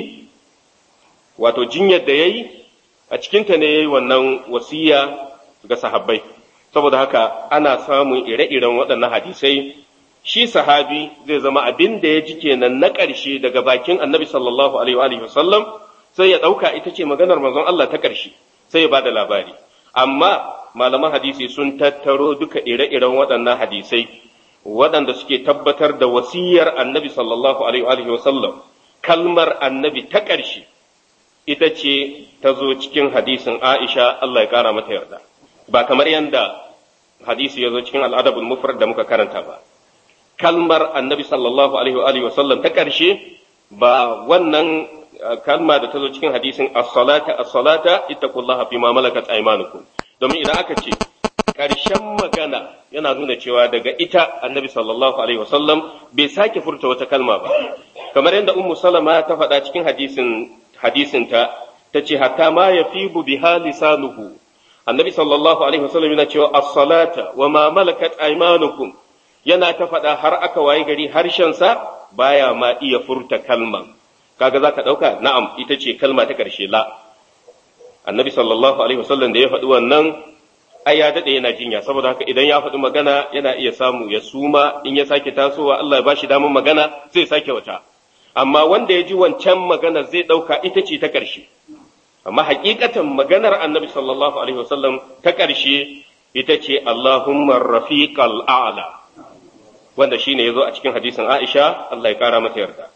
wato jinyar da ya yi a cikinta ne ya yi wannan wasiya ga sahabbai saboda haka ana samun ire-iren waɗannan hadisai shi sahabi zai zama abin da ya ji kenan na ƙarshe daga bakin annabi sallallahu alaihi wa sallam sai ya ɗauka ita ce maganar manzon Allah ta ƙarshe sai ya bada labari amma malaman hadisi sun tattaro duka ire-iren waɗannan hadisai waɗanda suke tabbatar da wasiyar annabi sallallahu alaihi wa sallam kalmar annabi ta ƙarshe ita ce ta zo cikin hadisin Aisha Allah ya ƙara mata yarda ba kamar yadda hadisi ya zo cikin al'adabul mufrad da muka karanta ba kalmar annabi sallallahu alaihi wa sallam ta ƙarshe ba wannan kalma da ta zo cikin hadisin as-salata as-salata ittaqullaha fi ma malakat aymanukum domin idan aka ce ƙarshen magana yana nuna cewa daga ita annabi sallallahu alaihi wasallam bai sake furta wata kalma ba kamar yadda ummu salama ta faɗa cikin hadisin hadisinta ta ce hatta ma yafibu biha lisanuhu annabi sallallahu alaihi wasallam yana cewa as-salata wa ma malakat aymanukum yana ta faɗa har aka waye gari harshensa baya ma iya furta kalman kaga zaka ɗauka na'am ita ce kalma ta ƙarshe la annabi sallallahu alaihi wasallam da ya faɗi wannan ai ya daɗe yana jinya saboda haka idan ya faɗi magana yana iya samu ya suma in ya sake tasowa Allah ya bashi damar magana zai sake wata amma wanda ya ji wancan magana zai ɗauka ita ce ta ƙarshe amma hakikatan maganar annabi sallallahu alaihi wasallam ta ƙarshe ita ce Allahumma rafiqal a'la wanda shine yazo a cikin hadisin Aisha Allah ya kara mata yarda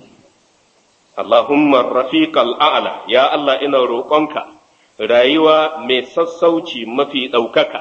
Allahumma rafiqal a'la ya Allah ina roƙonka rayuwa mai sassauci mafi ɗaukaka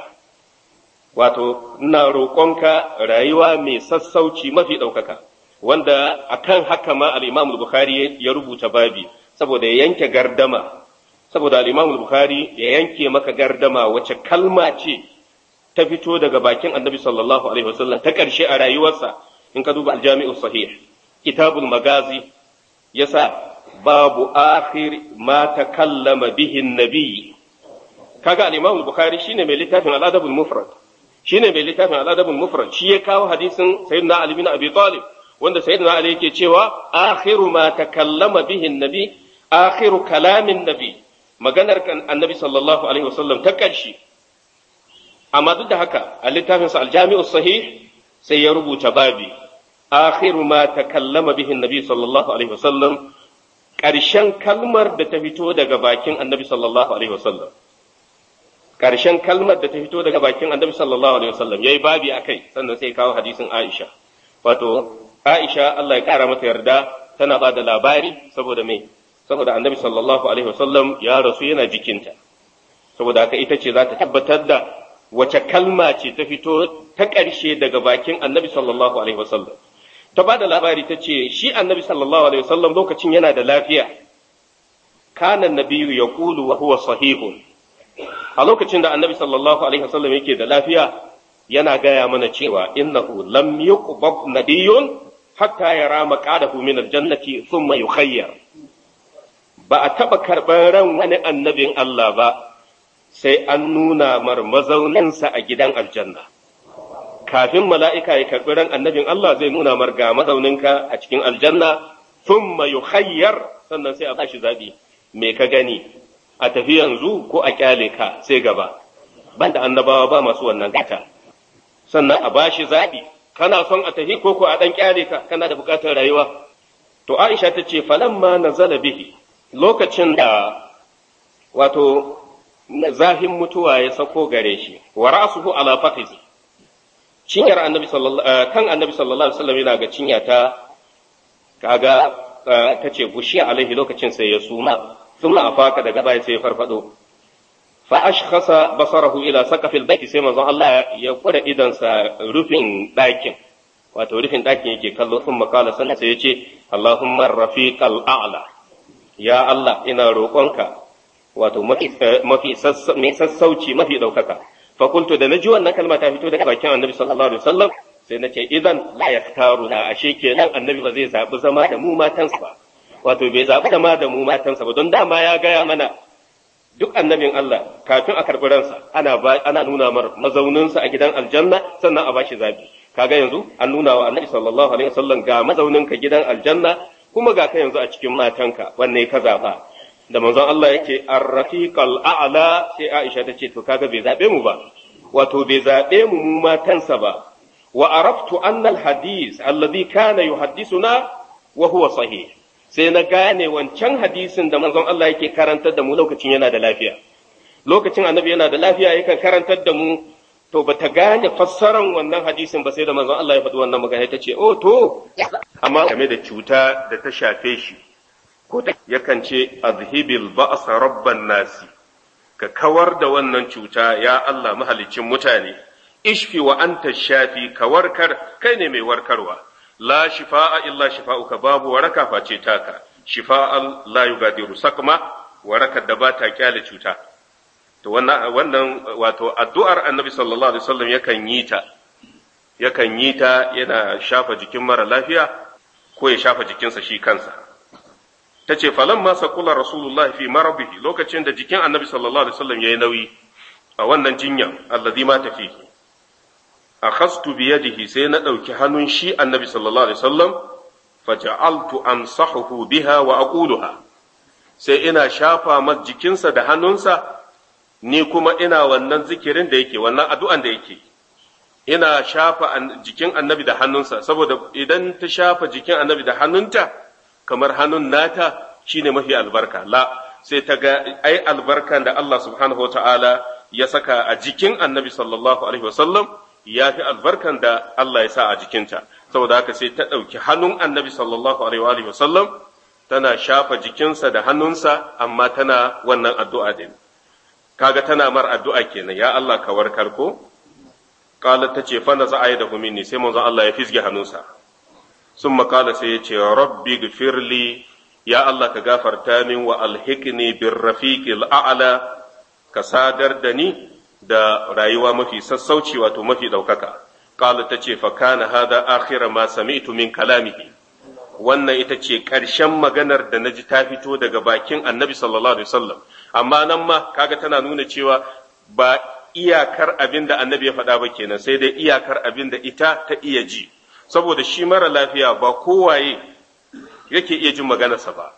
wato ina roƙonka rayuwa mai sassauci mafi ɗaukaka wanda akan haka ma al-Imam al-Bukhari ya rubuta babi saboda ya yanke gardama saboda al-Imam al-Bukhari ya yanke maka gardama wace kalma ce ta fito daga bakin Annabi sallallahu alaihi wasallam ta ƙarshe a rayuwarsa in ka duba al-Jami'u sahih kitabul magazi yasa babu akhir ma takallama bihi an-nabi kaga al-Imam al-Bukhari shine mai littafin al-Adab al-Mufrad shine mai littafin al-Adab al-Mufrad shi ya kawo hadisin Sayyidina Ali bin Abi Talib wanda Sayyidina Ali yake cewa akhiru ma takallama bihi an-nabi akhiru kalamin nabi maganar kan annabi sallallahu alaihi wasallam ta ƙarshe amma duk da haka a littafinsa aljami'u sahih sai ya rubuta babi akhiru ma takallama bihi annabi sallallahu alaihi wasallam ƙarshen kalmar da ta fito daga bakin annabi sallallahu alaihi wasallam ƙarshen kalmar da ta fito daga bakin annabi sallallahu alaihi wasallam yayi babi akai sannan sai kawo hadisin Aisha wato Aisha Allah ya kara mata yarda tana ba da labari saboda me saboda annabi sallallahu alaihi wasallam ya rasu yana jikinta saboda haka ita ce za ta tabbatar da wace kalma ce ta fito ta ƙarshe daga bakin annabi sallallahu alaihi wasallam ta ba da labari ta ce shi annabi sallallahu alaihi wasallam lokacin yana da lafiya kana nabiyu ya kulu wa huwa sahihun a lokacin da annabi sallallahu alaihi wasallam yake da lafiya yana gaya mana cewa innahu lam yuqbab nabiyyun hatta yara maqadahu min aljannati thumma yukhayyar ba a taɓa karɓar ran wani annabin Allah ba sai an nuna mar mazauninsa a gidan aljanna. Kafin mala'ika ya karɓi ran annabin Allah zai nuna mar ga mazauninka a cikin aljanna, sun mayu hayyar sannan sai a bashi zaɓi, me ka gani, a tafi yanzu ko a ƙyale ka sai gaba, banda annabawa ba masu wannan gata. Sannan a bashi zaɓi, kana son a tafi ko ko a ɗan ƙyale ka, kana da buƙatar rayuwa. To Aisha ta ce, falamma na zala bihi, lokacin da wato zafin mutuwa ya sako gare shi wa ra'suhu ala faqizi cinyar annabi sallallahu kan annabi sallallahu alaihi wasallam yana ga cinya ta kaga tace gushi alaihi lokacin sai ya suma thumma afaka daga baya sai ya farfado fa ashkhasa basarahu ila saqafil baiti sai manzon Allah ya kura idan sa rufin dakin wato rufin dakin yake kallo thumma qala sannan sai ya ce Allahumma rafiqal a'la ya Allah ina roƙonka wato mafi mai sassauci mafi ɗaukaka fa kuntu da naji wannan kalma ta fito daga bakin annabi sallallahu alaihi wasallam sai nace idan la yaktaru na ashe kenan annabi ba zai zabi zama da mu matansa ba wato bai zabi zama da mu matansa ba don dama ya gaya mana duk annabin Allah kafin a karɓi ransa ana ana nuna mar mazauninsa a gidan aljanna sannan a bashi zabi kaga yanzu an nuna wa annabi sallallahu alaihi wasallam ga mazauninka gidan aljanna kuma ga ka yanzu a cikin matanka wanne ka zaba da manzon Allah yake ar-rafiqal a'la sai Aisha ta ce to kaga bai zabe mu ba wato bai zabe mu mu matansa ba wa araftu anna al-hadith alladhi kana yuhaddisuna wa huwa sahih sai na gane wancan hadisin da manzon Allah yake karantar da mu lokacin yana da lafiya lokacin annabi yana da lafiya yakan karantar da mu to ba ta gane fassaran wannan hadisin ba sai da manzon Allah ya faɗi wannan magana ta ce oh to amma game da cuta da ta shafe shi ko yakan ce azhibil ba'sa rabban nasi ka kawar da wannan cuta ya Allah mahalicin mutane ishfi wa anta shafi ka warkar kai ne mai warkarwa la shifa'a illa shifa'uka babu waraka face taka shifa'an la yugadiru sakma warakar da ba ta kyale cuta to wannan wannan wato addu'ar annabi sallallahu alaihi wasallam yakan yi ta yakan yi ta yana shafa jikin mara lafiya ko ya shafa jikinsa shi kansa ta ce falan ma sakula rasulullahi fi marabihi lokacin da jikin annabi sallallahu alaihi wasallam yayi nauyi a wannan jinyan alladhi ma tafi akhastu bi yadihi sai na dauki hannun shi annabi sallallahu alaihi wasallam faja'altu amsahuhu biha wa aquluha sai ina shafa mas jikinsa da hannunsa ni kuma ina wannan zikirin da yake wannan addu'an da yake ina shafa jikin annabi da hannunsa saboda idan ta shafa jikin annabi da hannunta kamar hannun nata shine mafi albarka la sai ta ga ai albarkan da Allah subhanahu ta'ala ya saka a jikin annabi sallallahu alaihi wasallam ya fi albarkan da Allah ya sa a jikinta saboda haka sai ta ɗauki hannun annabi sallallahu alaihi wasallam tana shafa jikinsa da hannunsa amma tana wannan addu'a din kaga tana mar addu'a kenan ya Allah ka warkar ko qalat tace fa na za'a da minni sai manzon Allah ya fisge hannunsa summa qala sai ya ce rabbi gfirli ya Allah ka gafarta min wa alhiqni bir rafiqil a'la ka sadar da ni da rayuwa mafi sassauci wato mafi daukaka qala tace fa kana hada akhira ma sami'tu min kalamihi wannan ita ce ƙarshen maganar da na ji ta fito daga bakin annabi sallallahu alaihi wasallam amma nan ma kaga tana nuna cewa ba iyakar abin da annabi ya faɗa ba kenan sai dai iyakar abin da ita ta iya ji saboda shi mara lafiya ba kowaye yake iya jin maganarsa ba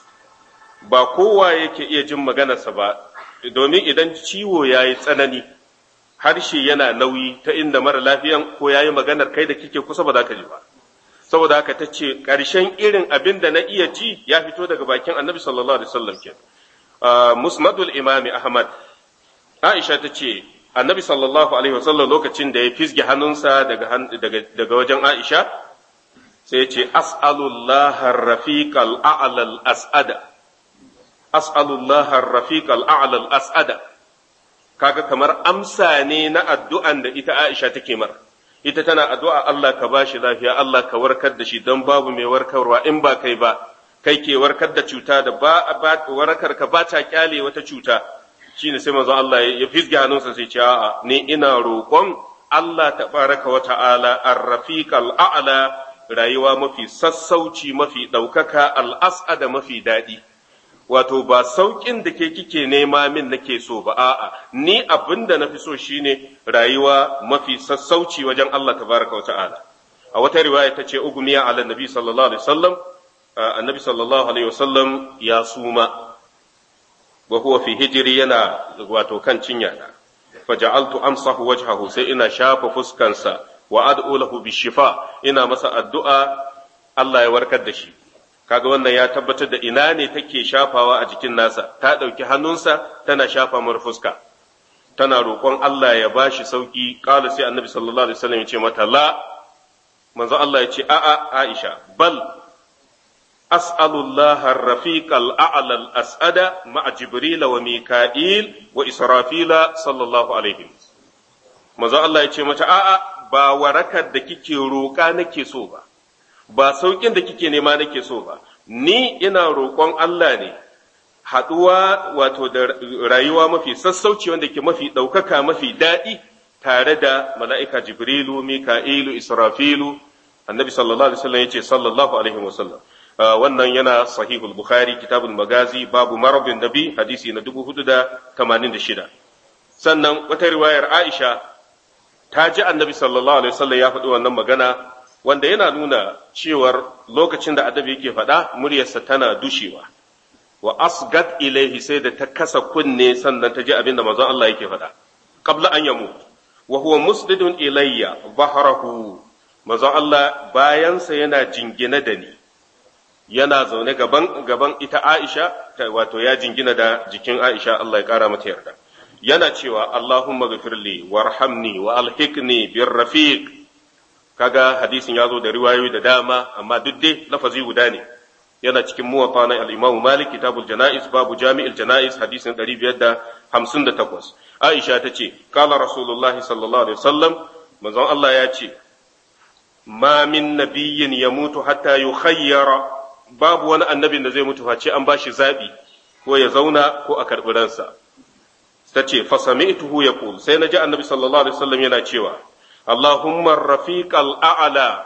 ba kowaye yake iya jin maganarsa ba domin idan ciwo ya yi tsanani harshe yana nauyi ta inda mara lafiyan ko ya yi maganar kai da kike kusa ba za ka ji ba saboda haka ta ce ƙarshen irin abin da na iya ji ya fito daga bakin annabi sallallahu alaihi wasallam ke musnadul imami ahmad aisha ta ce annabi sallallahu alaihi wasallam lokacin da ya fisge hannunsa daga daga wajen aisha sai ya ce as'alullah ar-rafiq al-a'la al-as'ada as'alullah ar-rafiq al-a'la al-as'ada kaga kamar amsa ne na addu'an da ita aisha take mara ita tana addu'a Allah ka ba shi lafiya, Allah ka warkar da shi don babu mai warkarwa in ba kai ba, kai ke warkar da cuta da ba warkar ka ba ta kyale wata cuta, shi ne sai manzo Allah ya fisge hannunsa sai ce a'a ni ina roƙon Allah ta baraka wa ta'ala ar-rafiq al-a'la rayuwa mafi sassauci mafi ɗaukaka al-as'ada mafi daɗi. wato ba sauƙin da ke kike nema min nake so ba a'a ni abin da na fi so shine rayuwa mafi sassauci wajen Allah tabaraka wa ta'ala a wata riwaya ta ce ugumiya ala nabi sallallahu alaihi wasallam annabi sallallahu alaihi wasallam ya suma wa huwa fi hijri yana wato kan cinya na faja'altu amsahu wajhahu sai ina shafa fuskansa wa ad'u lahu bishifa ina masa addu'a Allah ya warkar da shi kaga wannan ya tabbatar da ina ne take shafawa a jikin nasa ta ɗauki hannunsa tana shafa mar fuska tana roƙon Allah ya bashi sauki ƙala sai annabi sallallahu alaihi wasallam ya ce mata la manzo Allah ya ce a'a Aisha bal as'alullah ar-rafiq al-a'la al-as'ada ma'a jibril wa mika'il wa israfila sallallahu alaihi manzo Allah ya ce mata a'a ba warakar da kike roƙa nake so ba ba sauƙin da kike nema nake so ba, ni ina roƙon Allah ne, haɗuwa wato da rayuwa mafi sassauci wanda ke mafi ɗaukaka mafi daɗi tare da mala'ika Jibrilu, Mika'ilu, Israfilu, annabi sallallahu Alaihi wasallam ya ce sallallahu Alaihi wasallam. Wannan yana sahihul Bukhari, kitabul magazi, babu marabin nabi, hadisi na dubu hudu da tamanin da shida. Sannan wata riwayar Aisha ta ji annabi sallallahu Alaihi wasallam ya faɗi wannan magana wanda yana nuna cewar lokacin da adabi yake faɗa muryarsa tana dushewa wa asgat ilaihi sai da ta kasa kunne sannan ta ji abin da manzon Allah yake faɗa qabla an yamu wa huwa musdidun ilayya bahrahu manzon Allah bayansa yana jingina da ni yana zaune gaban gaban ita Aisha wato ya jingina da jikin Aisha Allah ya kara mata yarda yana cewa Allahumma ghfirli warhamni wa alhiqni bir rafiq kaga hadisin ya zo da riwayoyi da dama amma duk dai lafazi guda ne yana cikin muwafa na al-Imam Malik kitabul janaiz babu jami'il janaiz hadisin 558 Aisha ta ce qala rasulullahi sallallahu alaihi wasallam manzon Allah ya ce ma min nabiyyin yamutu hatta yukhayyara babu wani annabin da zai mutu face an bashi zabi ko ya zauna ko a karɓi ransa ta ce fasami'tuhu yaqul sai na ji annabi sallallahu alaihi wasallam yana cewa Allahumma rafiqal a'la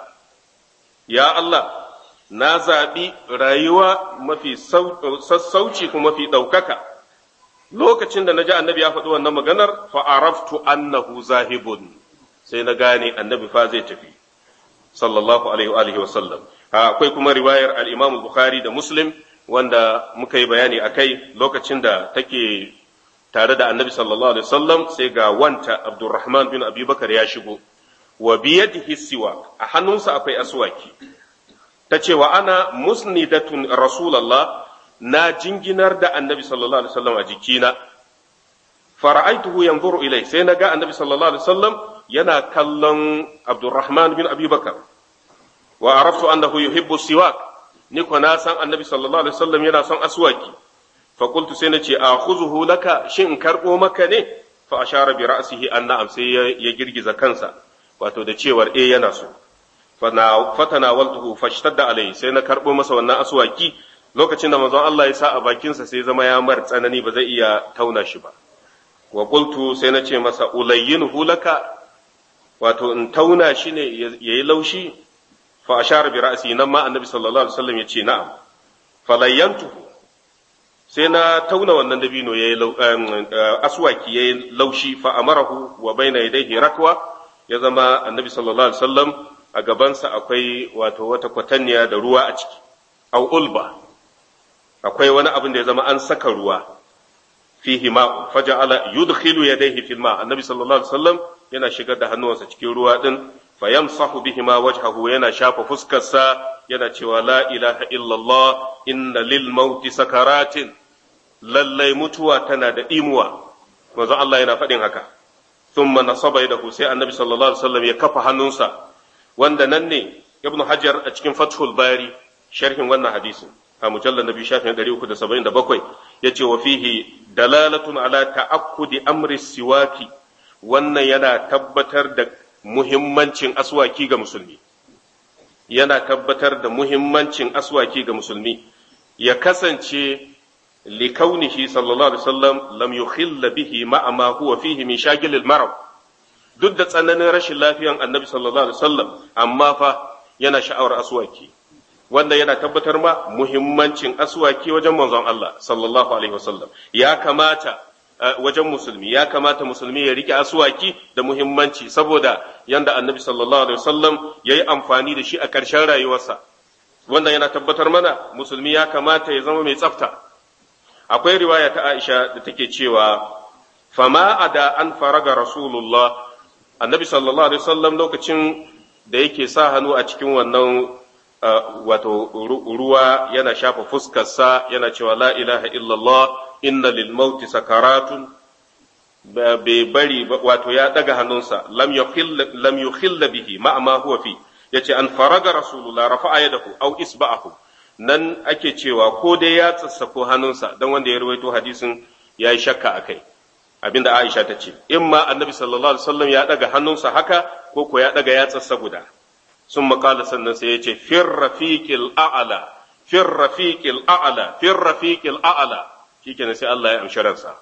ya Allah na zaɓi rayuwa mafi sassauci kuma mafi ɗaukaka lokacin da na ji annabi ya faɗi wannan maganar fa'araftu annahu zahibun sai na gane annabi fa zai tafi sallallahu alaihi wa sallam akwai kuma riwayar al-imam bukhari da muslim wanda muka yi bayani a kai lokacin da take tare da annabi sallallahu alaihi wasallam sai ga wanta abdurrahman bin abubakar ya shigo wa biyadihi siwak a hannunsa akwai aswaki ta ce wa ana musnidatun rasulallah na jinginar da annabi sallallahu alaihi wasallam a jikina fara'aituhu yanzuru ilai sai na ga annabi sallallahu alaihi wasallam yana kallon abdurrahman bin abubakar wa araftu annahu yuhibbu siwak ni ko na san annabi sallallahu alaihi wasallam yana son aswaki fa qultu sai nace akhuzuhu laka shin in karbo maka ne fa ashara bi ra'sihi an na'am sai ya girgiza kansa wato da cewar eh yana so fatanawaltuhu fashtadda alai sai na karbo masa wannan aswaki lokacin da manzon Allah ya sa a bakinsa sai zama ya mar tsanani ba zai iya tauna shi ba wa qultu sai na ce masa ulayyinuhu laka wato in tauna shi ne yayi laushi fa ashara bi ra'si nan ma annabi sallallahu alaihi wasallam ya ce na'am falayyantuhu sai na tauna wannan dabino yayi aswaki yayi laushi fa amarahu wa baina yadayhi rakwa ya zama annabi sallallahu alaihi wasallam a gabansa akwai wato wata kwatanniya da ruwa a ciki au ulba akwai wani abin da ya zama an saka ruwa fihi ma faja'ala yudkhilu yadayhi fil ma annabi sallallahu alaihi wasallam yana shigar da hannuwansa cikin ruwa din fayamsahu bihi ma wajhahu yana shafa fuskarsa yana cewa la ilaha illallah inna lil mauti sakaratin lallai mutuwa tana da imuwa manzo Allah yana faɗin haka thumma nasaba yadahu sai annabi sallallahu alaihi wasallam ya kafa hannunsa wanda nan ne ibnu hajar a cikin fathul bari sharhin wannan hadisin a mujallar nabi shafin 377 yace wa fihi dalalatun ala ta'akkudi amri siwaki wannan yana tabbatar da muhimmancin aswaki ga musulmi yana tabbatar da muhimmancin aswaki ga musulmi ya kasance likaunihi sallallahu alaihi wasallam lam yukhilla bihi ma'a ma huwa fihi min shagilil marad duk da tsananin rashin lafiyan annabi sallallahu alaihi wasallam amma fa yana sha'awar aswaki wanda yana tabbatar ma muhimmancin aswaki wajen manzon Allah sallallahu alaihi wasallam ya kamata wajen musulmi ya kamata musulmi ya rike aswaki da muhimmanci saboda yanda annabi sallallahu alaihi wasallam ya yi amfani da shi a ƙarshen rayuwarsa wanda yana tabbatar mana musulmi ya kamata ya zama mai tsafta akwai riwaya ta Aisha da take cewa fama ada an faraga rasulullah annabi sallallahu alaihi wasallam lokacin da yake sa hannu a cikin wannan wato ruwa yana shafa fuskarsa yana cewa la ilaha illallah inna lil mauti sakaratun bai bari wato ya daga hannunsa lam yukhilla lam yukhilla bihi ma ma huwa fi yace an faraga rasulullah rafa'a yadahu aw isba'ahu nan ake cewa ko dai ya tsassako hannunsa dan wanda ya rawaito hadisin yayi shakka akai abinda Aisha ta ce in ma annabi sallallahu alaihi wasallam ya daga hannunsa haka ko ko ya daga yatsarsa guda sun makala sannan sai ya ce fir rafiqil a'la fir rafiqil a'la fir rafiqil a'la shikenan sai Allah ya amshi ransa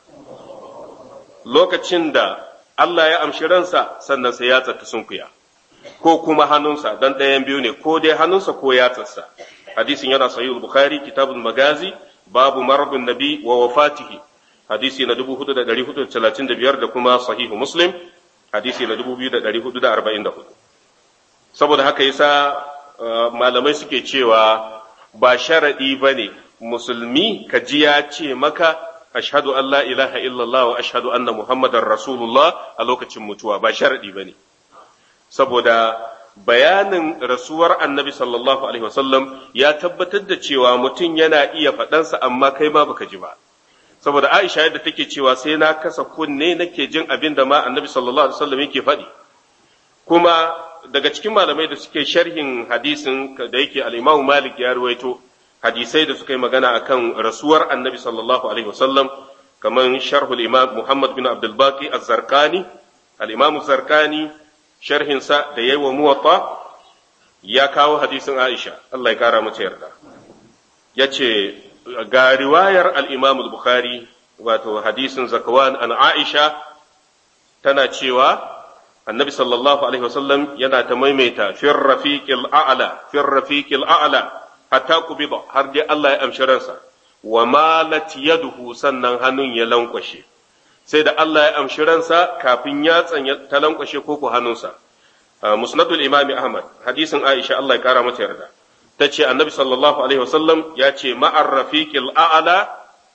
lokacin da Allah ya amshi ransa sannan sai ya tsata sunkuya ko kuma hannunsa dan ɗayan biyu ne ko dai hannunsa ko yatsarsa hadisin yana sahih bukhari kitabul magazi babu maradun nabi wa wafatihi hadisi na 4435 da kuma sahihu muslim hadisi na 2444 saboda haka yasa malamai suke cewa ba sharaɗi ba ne musulmi ka ji ya ce maka ashhadu an la ilaha illallah wa ashhadu anna muhammadar rasulullah a lokacin mutuwa ba sharaɗi ba ne saboda bayanin rasuwar annabi sallallahu alaihi wasallam ya tabbatar da cewa mutum yana iya faɗansa amma kai ma baka ji ba saboda aisha yadda take cewa sai na kasa kunne nake jin abin da ma annabi sallallahu alaihi wasallam yake faɗi kuma daga cikin malamai da suke sharhin hadisin da yake al-Imam Malik ya ruwaito hadisai da suka yi magana akan rasuwar Annabi sallallahu alaihi wasallam kamar sharhul Imam Muhammad bin Abdul Baqi Az-Zarqani al-Imam Zarqani sharhin sa da yayi wa Muwatta ya kawo hadisin Aisha Allah ya kara mata yarda yace ga riwayar al-Imam al-Bukhari wato hadisin Zakwan an Aisha tana cewa annabi sallallahu alaihi wasallam yana ta maimaita fir rafiqil a'la fir rafiqil a'la hatta kubida har dai Allah ya amshi ransa wa malat yaduhu sannan hannun ya lankwashe sai da Allah ya amshi ransa kafin yatsan ta lankwashe ko ku hannunsa musnadul imami ahmad hadisin aisha Allah ya kara mata yarda ta ce annabi sallallahu alaihi wasallam ya ce ma'ar rafiqil a'la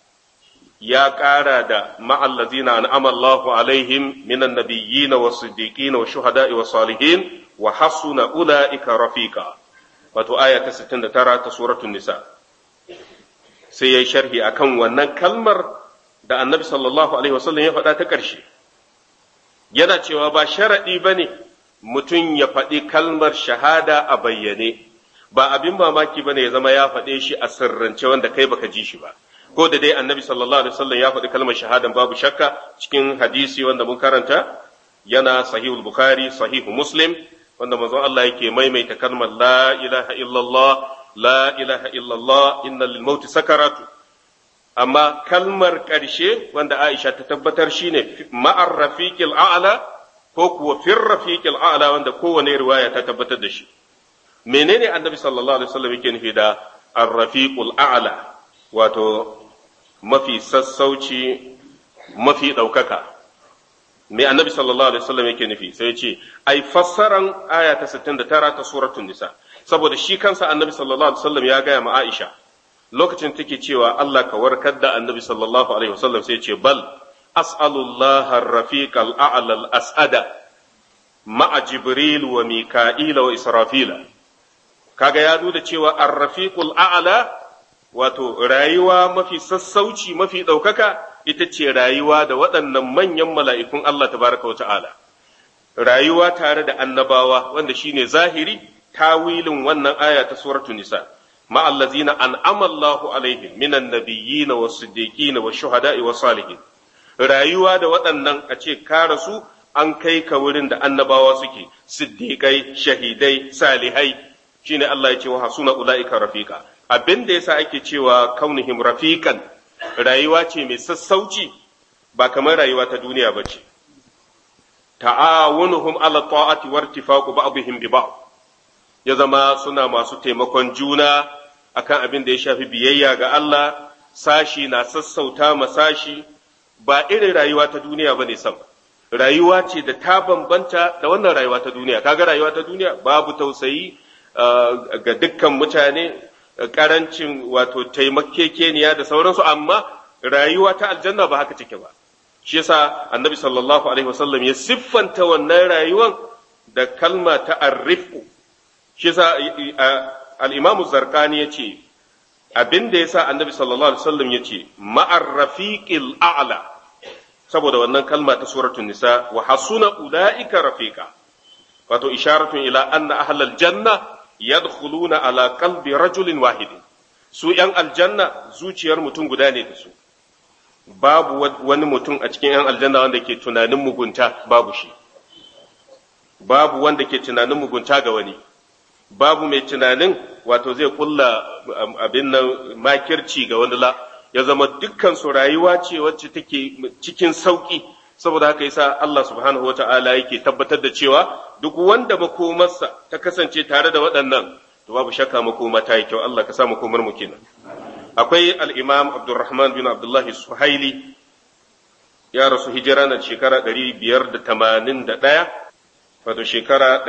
ya ƙara da ma'allazina an'ama Allahu alaihim minan nabiyyin wa siddiqin wa shuhada'i wa salihin wa hasuna ula'ika rafiqa wato aya ta 69 ta suratul nisa sai yayi sharhi akan wannan kalmar da annabi sallallahu alaihi wasallam ya faɗa ta ƙarshe yana cewa ba sharaɗi bane mutum ya faɗi kalmar shahada a bayyane ba abin mamaki bane ya zama ya faɗe shi a sirrance wanda kai baka ji shi ba ko da dai annabi sallallahu alaihi wasallam ya faɗi kalmar shahadan babu shakka cikin hadisi wanda mun karanta yana sahihul bukhari sahihu muslim wanda manzon Allah yake maimaita kalmar la ilaha illallah la ilaha illallah inna lil mauti sakaratu amma kalmar ƙarshe wanda Aisha ta tabbatar shine ma'ar rafiqil a'la ko kuwa fir rafiqil a'la wanda kowane riwaya ta tabbatar da shi menene annabi sallallahu alaihi wasallam yake nufi da ar-rafiqul a'la wato mafi sassauci mafi ɗaukaka me annabi sallallahu alaihi wasallam yake nufi sai ya ce ai fassaran aya ta 69 ta suratul nisa saboda shi kansa annabi sallallahu alaihi wasallam ya gaya ma Aisha lokacin take cewa Allah ka warkar da annabi sallallahu alaihi wasallam sai ya ce bal as'alullah ar-rafiq al-a'la al-as'ada ma'a jibril wa mika'ila wa israfila kaga ya nuna cewa ar-rafiqul a'la wato rayuwa mafi sassauci mafi ɗaukaka ita ce rayuwa da waɗannan manyan mala'ikun Allah tabaraka wa ta'ala rayuwa tare da annabawa wanda shine zahiri tawilin wannan aya ta suratu nisa ma'allazina an'ama Allahu alaihim minan nabiyyin wa siddiqin wa shuhada'i wa salihin rayuwa da waɗannan a ce ka rasu an kai ka wurin da annabawa suke siddiqai shahidai salihai shine Allah ya ce wa hasuna ulaika rafiqa abin da yasa ake cewa kaunihim rafiqan rayuwa ce mai sassauci ba kamar rayuwa ta duniya ba ce ta'awunuhum ala ta'ati wartifaqu ba'dihim bi ba'd ya zama suna masu taimakon juna akan abin da ya shafi biyayya ga Allah sashi na sassauta ma sashi ba irin rayuwa ta duniya bane sam rayuwa ce da ta bambanta da wannan rayuwa ta duniya kaga rayuwa ta duniya babu tausayi ga dukkan mutane karancin wato taimakekeniya da sauransu amma rayuwa ta aljanna ba haka take ba shi yasa annabi sallallahu alaihi wasallam ya siffanta wannan rayuwan da kalma ta arrifu shi yasa al-imam zarqani yace abin da yasa annabi sallallahu alaihi wasallam yace ma'ar rafiqil a'la saboda wannan kalma ta suratul nisa wa hasuna ulaika rafiqa wato isharatun ila anna ahlal janna yadkhuluna ala qalbi rajulin wahidin su ‘yan aljanna zuciyar mutum guda ne da su babu wani mutum a cikin ‘yan aljanna wanda ke tunanin mugunta babu shi babu wanda ke tunanin mugunta ga wani babu mai tunanin wato zai kulla abin nan makirci ga wani la ya zama dukkan su rayuwa ce wacce take cikin sauki saboda haka yasa Allah subhanahu wa ta'ala yake tabbatar da cewa duk wanda makomarsa ta kasance tare da waɗannan to babu shakka makoma ta yi kyau Allah ka sa makomar mu kenan akwai al-Imam Abdurrahman bin Abdullah Suhaili ya rasu hijira na shekara 581 wato shekara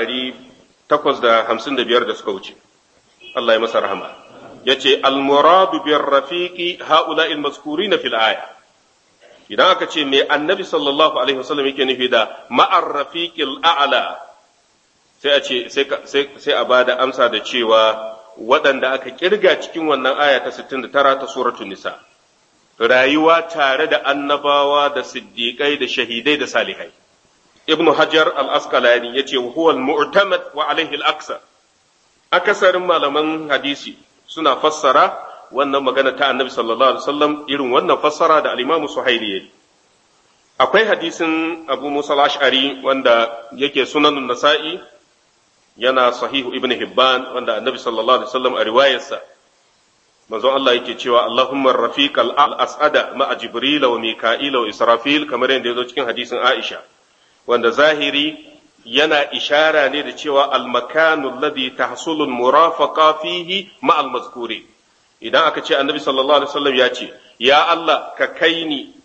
855 da suka wuce Allah ya masa rahama yace al-muradu bir rafiqi ha'ula'il mazkurina fil aya idan aka ce me annabi sallallahu alaihi wasallam yake nufi da ma'ar rafiqil a'la sai a ce sai a bada amsa da cewa waɗanda aka kirga cikin wannan aya ta 69 ta suratul nisa rayuwa tare da annabawa da siddiqai da shahidai da salihai ibnu hajar al-asqalani yace huwa al-mu'tamad wa alaihi al-aksar akasarin malaman hadisi suna fassara wannan magana ta annabi sallallahu alaihi wasallam irin wannan fassara da al-imamu suhaili yayi akwai hadisin abu musa al-ash'ari wanda yake sunanun nasa'i yana sahihu ibn hibban wanda annabi sallallahu alaihi wasallam a riwayarsa manzon Allah yake cewa Allahumma rafiq al-as'ada ma'a Jibril wa Mika'il wa Israfil kamar yadda ya zo cikin hadisin Aisha wanda zahiri yana ishara ne da cewa al-makanu alladhi tahsulu al-murafaqa fihi ma'a al-mazkuri idan aka ce annabi sallallahu alaihi wasallam ya ce ya Allah ka kai ni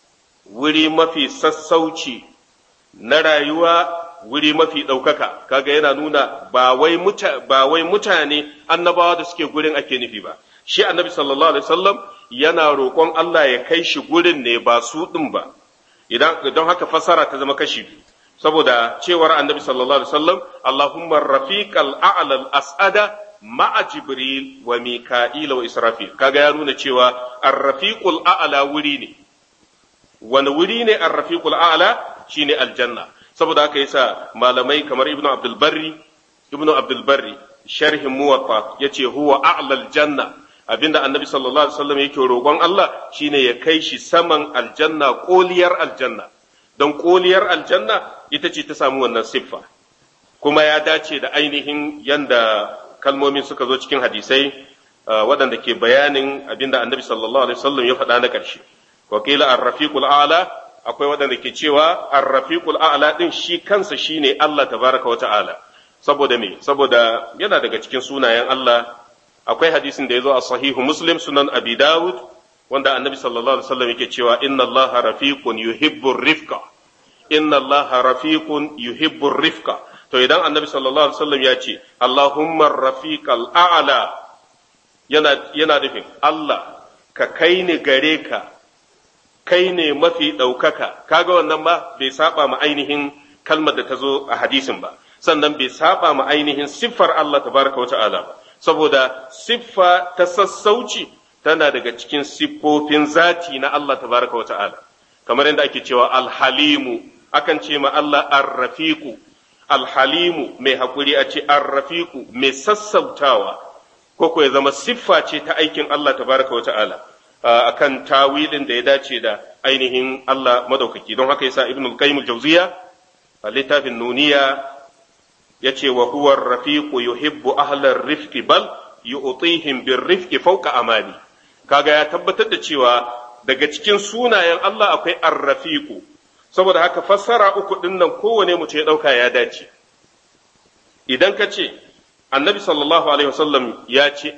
wuri mafi sassauci na rayuwa wuri mafi ɗaukaka kaga yana nuna ba wai ba wai mutane annabawa da suke gurin ake nufi ba shi annabi sallallahu alaihi wasallam yana roƙon Allah ya kai shi gurin ne ba su ɗin ba idan don haka fasara ta zama kashi biyu saboda cewar annabi sallallahu alaihi wasallam Allahumma rafiqal a'la al-as'ada ma'a jibril wa mika'ila wa israfil kaga ya nuna cewa ar-rafiqul a'la wuri ne wani wuri ne ar-rafiqul a'la shine aljanna saboda haka yasa malamai kamar ibnu abdul barri ibnu abdul barri sharhin muwatta yace huwa a'la aljanna abinda annabi sallallahu alaihi wasallam yake roƙon Allah shine ya kai shi saman aljanna koliyar aljanna don koliyar aljanna ita ce ta samu wannan siffa kuma ya dace da ainihin yanda kalmomin suka zo cikin hadisai waɗanda ke bayanin abinda annabi sallallahu alaihi wasallam ya faɗa na ƙarshe wakila ar-rafiqul a'la akwai waɗanda ke cewa ar-rafiqul a'la din shi kansa shine Allah tabaraka wa ta'ala saboda me saboda yana daga cikin sunayen Allah akwai hadisin da ya zo a sahihu muslim sunan abi dawud wanda annabi sallallahu alaihi wasallam yake cewa inna Allah rafiqun yuhibbu rifqa inna Allah rafiqun yuhibbu rifqa to idan annabi sallallahu alaihi wasallam ya ce Allahumma rafiqal a'la yana yana nufin Allah ka kai ni gare ka kai ne mafi ɗaukaka kaga wannan ba bai saba ma ainihin kalmar da ta zo a hadisin ba sannan bai saba ma ainihin siffar Allah tabaraka wa ta'ala ba saboda siffa ta sassauci tana daga cikin siffofin zati na Allah tabaraka wa ta'ala kamar yadda ake cewa alhalimu akan ce ma Allah arrafiku alhalimu mai hakuri a ce arrafiku mai sassautawa ko ko ya zama siffa ce ta aikin Allah tabaraka wa ta'ala akan tawilin da ya dace da ainihin Allah madaukaki don haka yasa ibnul qayyim al-jawziya a littafin nuniya yace wa huwa ar-rafiqu yuhibbu ahla ar-rifqi bal yu'tihim bir-rifqi fawqa amani kaga ya tabbatar da cewa daga cikin sunayen Allah akwai ar-rafiqu saboda haka fassara uku din nan kowane mutum ya dauka ya dace idan ka ce annabi sallallahu alaihi wasallam ya ce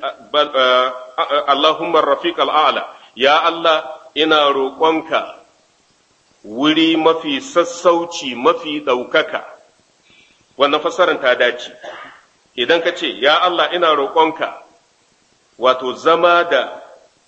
Allahumma rafiq al'ala ya Allah ina roƙonka wuri mafi sassauci mafi ɗaukaka wannan fassarar ta dace idan ka ce ya Allah ina roƙonka wato zama da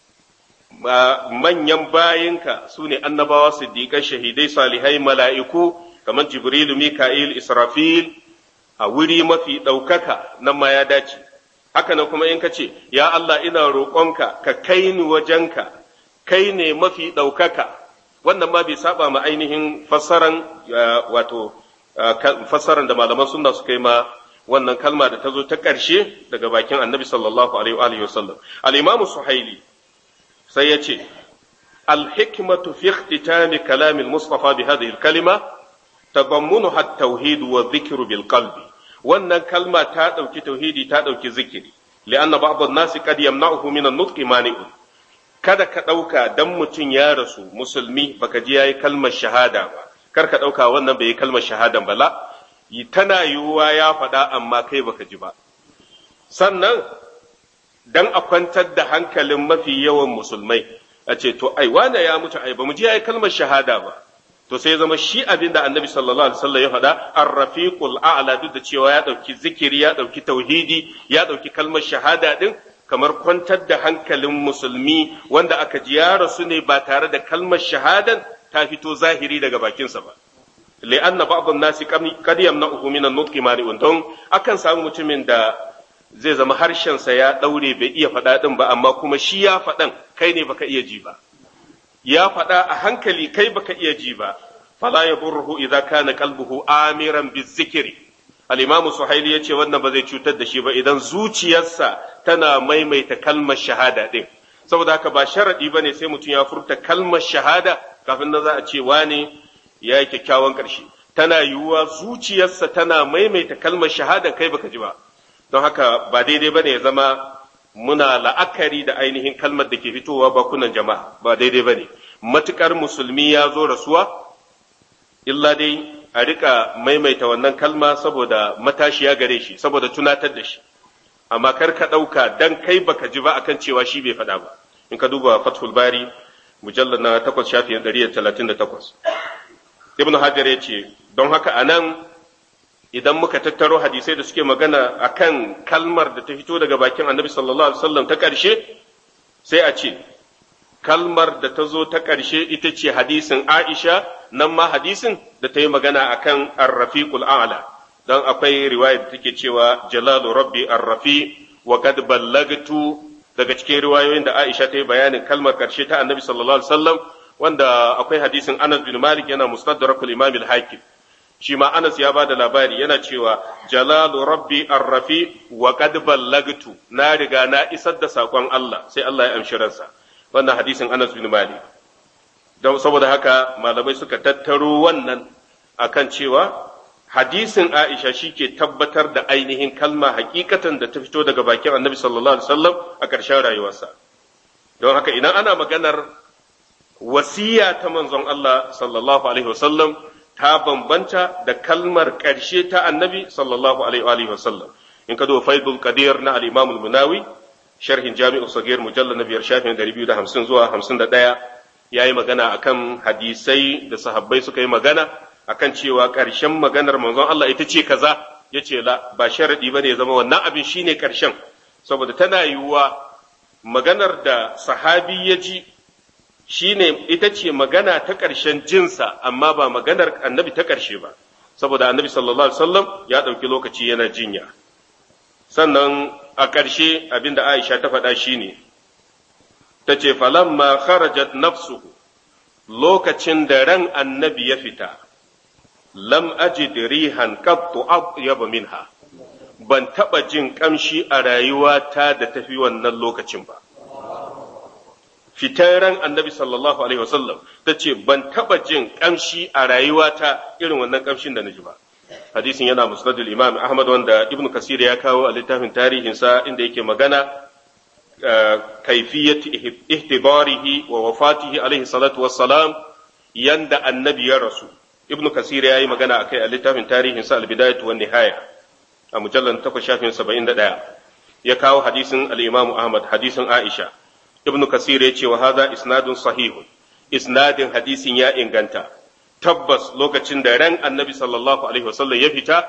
manyan bayinka su ne annabawa siddiƙai shahidai salihai mala'iku kamar jibrilu mika'il israfil a wuri mafi ɗaukaka nan ma ya dace haka nan kuma in ka ce ya Allah ina roƙonka ka kai ni wajenka kai ne mafi ɗaukaka wannan ma bai saba ma ainihin fassaran wato fassaran da malaman sunna suka yi ma wannan kalma da ta zo ta ƙarshe daga bakin annabi sallallahu alaihi wa sallam al-imamu suhaili sai ya ce al-hikmatu fi ikhtitami kalamil mustafa bi hadhihi al-kalima tadammunuha at-tauhid wa dhikru bil qalbi wannan kalma ta ɗauki tauhidi ta ɗauki zikiri li'anna ba'd an-nasi qad yamna'uhu min an-nutqi mani'un kada ka ɗauka dan mutum ya rasu musulmi baka ji yayi kalmar shahada ba kar ka ɗauka wannan bai yi kalmar shahadan ba la tana yiwuwa ya faɗa amma kai baka ji ba sannan dan a kwantar da hankalin mafi yawan musulmai a ce to ai wane ya mutu ai ba mu ji yayi kalmar shahada ba to sai zama shi abin da annabi sallallahu alaihi wasallam ya faɗa ar-rafiqul a'la duk da cewa ya ɗauki zikiri ya ɗauki tauhidi ya ɗauki kalmar shahada din kamar kwantar da hankalin musulmi wanda aka ji ya rasu ne ba tare da kalmar shahadan ta fito zahiri daga bakinsa ba li'anna ba'd an-nasi qad yamna'uhu min an-nutqi mani'un don akan samu mutumin da zai zama harshensa ya daure bai iya faɗa din ba amma kuma shi ya faɗan kai ne baka iya ji ba ya faɗa a hankali kai baka iya ji ba fala yadurruhu idza kana qalbuhu amiran bizikri al-imamu suhaili yace wannan ba zai cutar da shi ba idan zuciyarsa tana maimaita kalmar shahada din saboda haka ba sharadi bane sai mutum ya furta kalmar shahada kafin na za a ce wane ya yi kyakkyawan ƙarshe tana yiwuwa zuciyarsa tana maimaita kalmar shahada kai baka ji ba don haka ba daidai bane ya zama muna la'akari da ainihin kalmar da ke fitowa bakunan jama'a ba daidai ba ne matukar musulmi ya zo rasuwa illa dai a rika maimaita wannan kalma saboda matashiya gare shi saboda tunatar da shi amma kar ka ɗauka dan kai baka ji ba akan cewa shi bai faɗa ba in ka duba fathul bari mujallar na takwas shafi ɗari da talatin da takwas ibnu hajar ya ce don haka a nan idan muka tattaro hadisai da suke magana akan kalmar da ta fito daga bakin annabi sallallahu alaihi wasallam ta ƙarshe sai a ce kalmar da ta zo ta ƙarshe ita ce hadisin aisha nan ma hadisin da ta yi magana akan ar-rafiqul a'la don akwai riwaya da take cewa jalalu rabbi ar-rafi wa qad ballagtu daga cikin riwayoyin da Aisha ta yi bayanin kalmar karshe ta Annabi sallallahu alaihi wasallam wanda akwai hadisin Anas bin Malik yana mustadrakul Imam al-Hakim shi ma Anas ya bada labari yana cewa jalalu rabbi ar-rafi wa qad ballagtu na riga na isar da sakon Allah sai Allah ya amshi ransa wannan hadisin Anas bin Malik don saboda haka malamai suka tattaro wannan akan cewa hadisin Aisha shi ke tabbatar da ainihin kalma hakikatan da ta fito daga bakin annabi sallallahu alaihi wasallam a ƙarshen rayuwarsa don haka idan ana maganar wasiya ta manzon Allah sallallahu alaihi wasallam ta bambanta da kalmar ƙarshe ta annabi sallallahu alaihi wasallam in ka zo faidul qadir na al-imam al-munawi sharhin jami'u sagir mujallal na biyar shafin 250 zuwa 51 yayi magana akan hadisai da sahabbai suka yi magana akan cewa ƙarshen maganar manzon Allah ita ce kaza ya ce la ba sharaɗi ba ne ya zama wannan abin shine ƙarshen saboda tana yiwuwa maganar da sahabi ya ji shine ita ce magana ta ƙarshen jinsa amma ba maganar annabi ta ƙarshe ba saboda annabi sallallahu alaihi wasallam ya ɗauki lokaci yana jinya sannan a ƙarshe abin da Aisha ta faɗa shine ta ce falamma kharajat nafsuhu lokacin da ran annabi ya fita lam ajid rihan qattu atyaba minha ban taba jin kamshi a rayuwata da tafi wannan lokacin ba fitan ran annabi sallallahu alaihi wasallam ta ce ban taba jin kamshi a rayuwata irin wannan kamshin da na ji ba hadisin yana musnadul imam ahmad wanda ibnu kasir ya kawo a littafin tarihinsa inda yake magana kaifiyat ihtibarihi wa wafatihi alaihi salatu wassalam yanda annabi ya rasu ibnu kasir ya yi magana a kai a littafin tarihin sa albidayatu wan nihaya a mujallar takwas shafin saba'in da ɗaya ya kawo hadisin al-imam ahmad hadisin aisha ibnu kasir ya ce wa hadha isnadun sahihun isnadin hadisin ya inganta tabbas lokacin da ran annabi sallallahu alaihi wasallam ya fita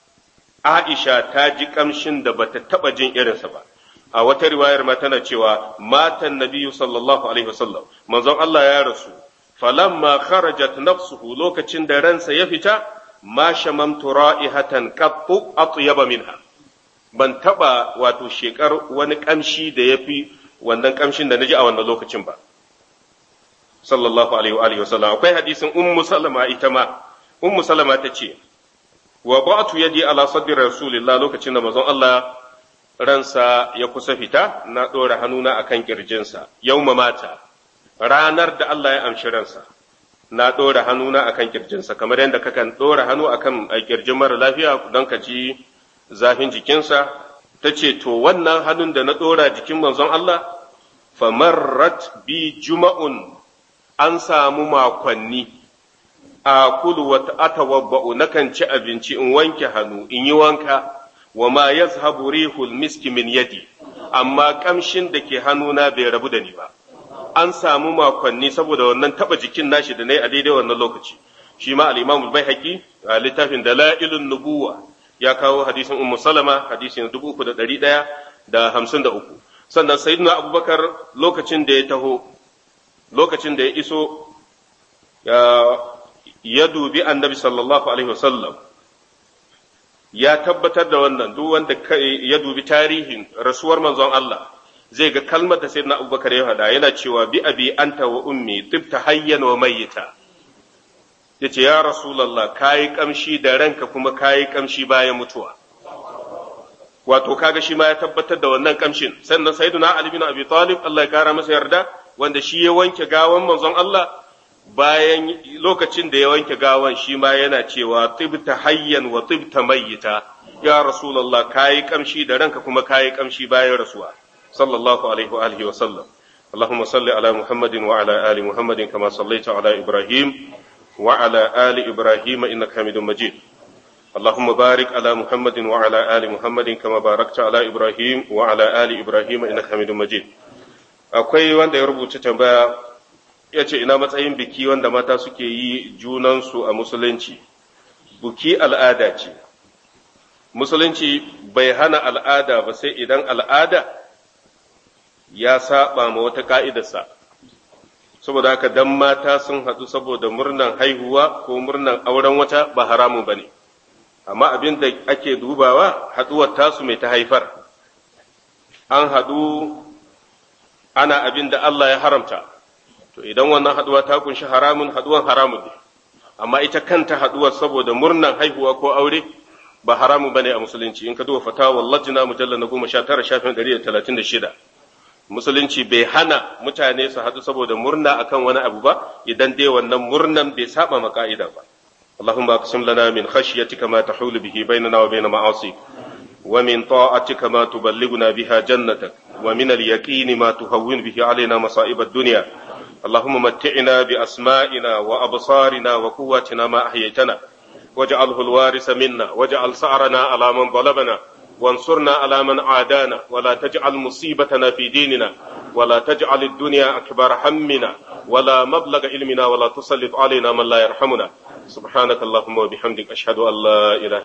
aisha ta ji kamshin da bata taba jin irinsa ba a wata riwayar ma tana cewa matan nabiyyu sallallahu alaihi wasallam manzon Allah ya rasu falamma kharajat nafsuhu lokacin da ransa ya fita ma shamamtu ra'ihatan qattu atyaba minha ban taba wato shekar wani kamshi da yafi wannan kamshin da naji a wannan lokacin ba sallallahu alaihi wa alihi wasallam akwai hadisin ummu salama ita ma ummu salama ta ce wa ba'tu yadi ala sadri rasulillah lokacin da manzon Allah ransa ya kusa fita na dora hannuna akan kirjinsa yauma mata ranar da Allah ya amshi ransa na ɗora hannuna akan kirjinsa kamar yadda kakan ɗora hannu akan kirjin mara lafiya don ka ji zafin jikinsa ta ce to wannan hannun da na ɗora jikin manzon Allah famarrat bi juma'un an samu makonni a kulu wata atawabba'u nakan ci abinci in wanke hannu in yi wanka wa ma yazhabu rihul miski min yadi amma kamshin da ke hannuna bai rabu da ni ba an samu makonni saboda wannan taba jikin nashi da nayi a daidai wannan lokaci shi ma al-Imam al-Baihaqi a littafin Dalailun Nubuwa ya kawo hadisin Ummu Salama hadisin 3153 sannan Sayyidina Abubakar lokacin da ya taho lokacin da ya iso ya dubi Annabi sallallahu alaihi wasallam ya tabbatar da wannan duk wanda ya dubi tarihin rasuwar manzon Allah zai ga kalmar da sayyidina Abubakar ya faɗa yana cewa bi abi anta wa ummi tibta hayyan wa mayyita yace ya rasulullah kayi kamshi da ranka kuma kayi kamshi bayan mutuwa wato kaga shi ma ya tabbatar da wannan kamshin sannan sayyidina Ali bin Abi Talib Allah ya kara masa yarda wanda shi ya wanke gawan manzon Allah bayan lokacin da ya wanke gawan shi ma yana cewa tibta hayyan wa tibta mayyita ya rasulullah kayi kamshi da ranka kuma kayi kamshi bayan rasuwa sallallahu alaihi wa alihi wa sallam اللهم صل على محمد وعلى آل محمد كما صليت على إبراهيم وعلى آل إبراهيم إنك حميد مجيد اللهم بارك على محمد وعلى آل محمد كما باركت على إبراهيم وعلى آل إبراهيم إنك حميد مجيد akwai wanda ya rubuta tambaya ya ce ina matsayin biki wanda mata suke yi junansu a musulunci buki al'ada ce musulunci bai hana al'ada ba sai idan al'ada ya saba ma wata ka'idarsa saboda haka dan mata sun haɗu saboda murnan haihuwa ko murnan auren wata ba haramun ba ne amma abin da ake dubawa haɗuwar tasu mai ta haifar an haɗu ana abin da Allah ya haramta to idan wannan haɗuwa ta kunshi haramun haɗuwan haramun ne amma ita kanta haɗuwar saboda murnan haihuwa ko aure ba haramun bane a musulunci in ka duba fatawa lajina mujalla na goma sha tara shafin ɗari da talatin da shida musulunci bai hana mutane su haɗu saboda murna akan wani abu ba idan dai wannan murnan bai saba ma ka'ida ba اللهم اقسم لنا من خشيتك ما تحول به بيننا وبين معاصيك ومن طاعتك ما تبلغنا بها جنتك ومن اليقين ما تهون به علينا مصائب الدنيا اللهم متعنا بأسمائنا وأبصارنا وقواتنا ما أحييتنا واجعله الوارث منا واجعل سعرنا على من ظلمنا وانصرنا على من عادانا ولا تجعل مصيبتنا في ديننا ولا تجعل الدنيا أكبر همنا ولا مبلغ علمنا ولا تسلط علينا من لا يرحمنا سبحانك اللهم وبحمدك أشهد أن لا إله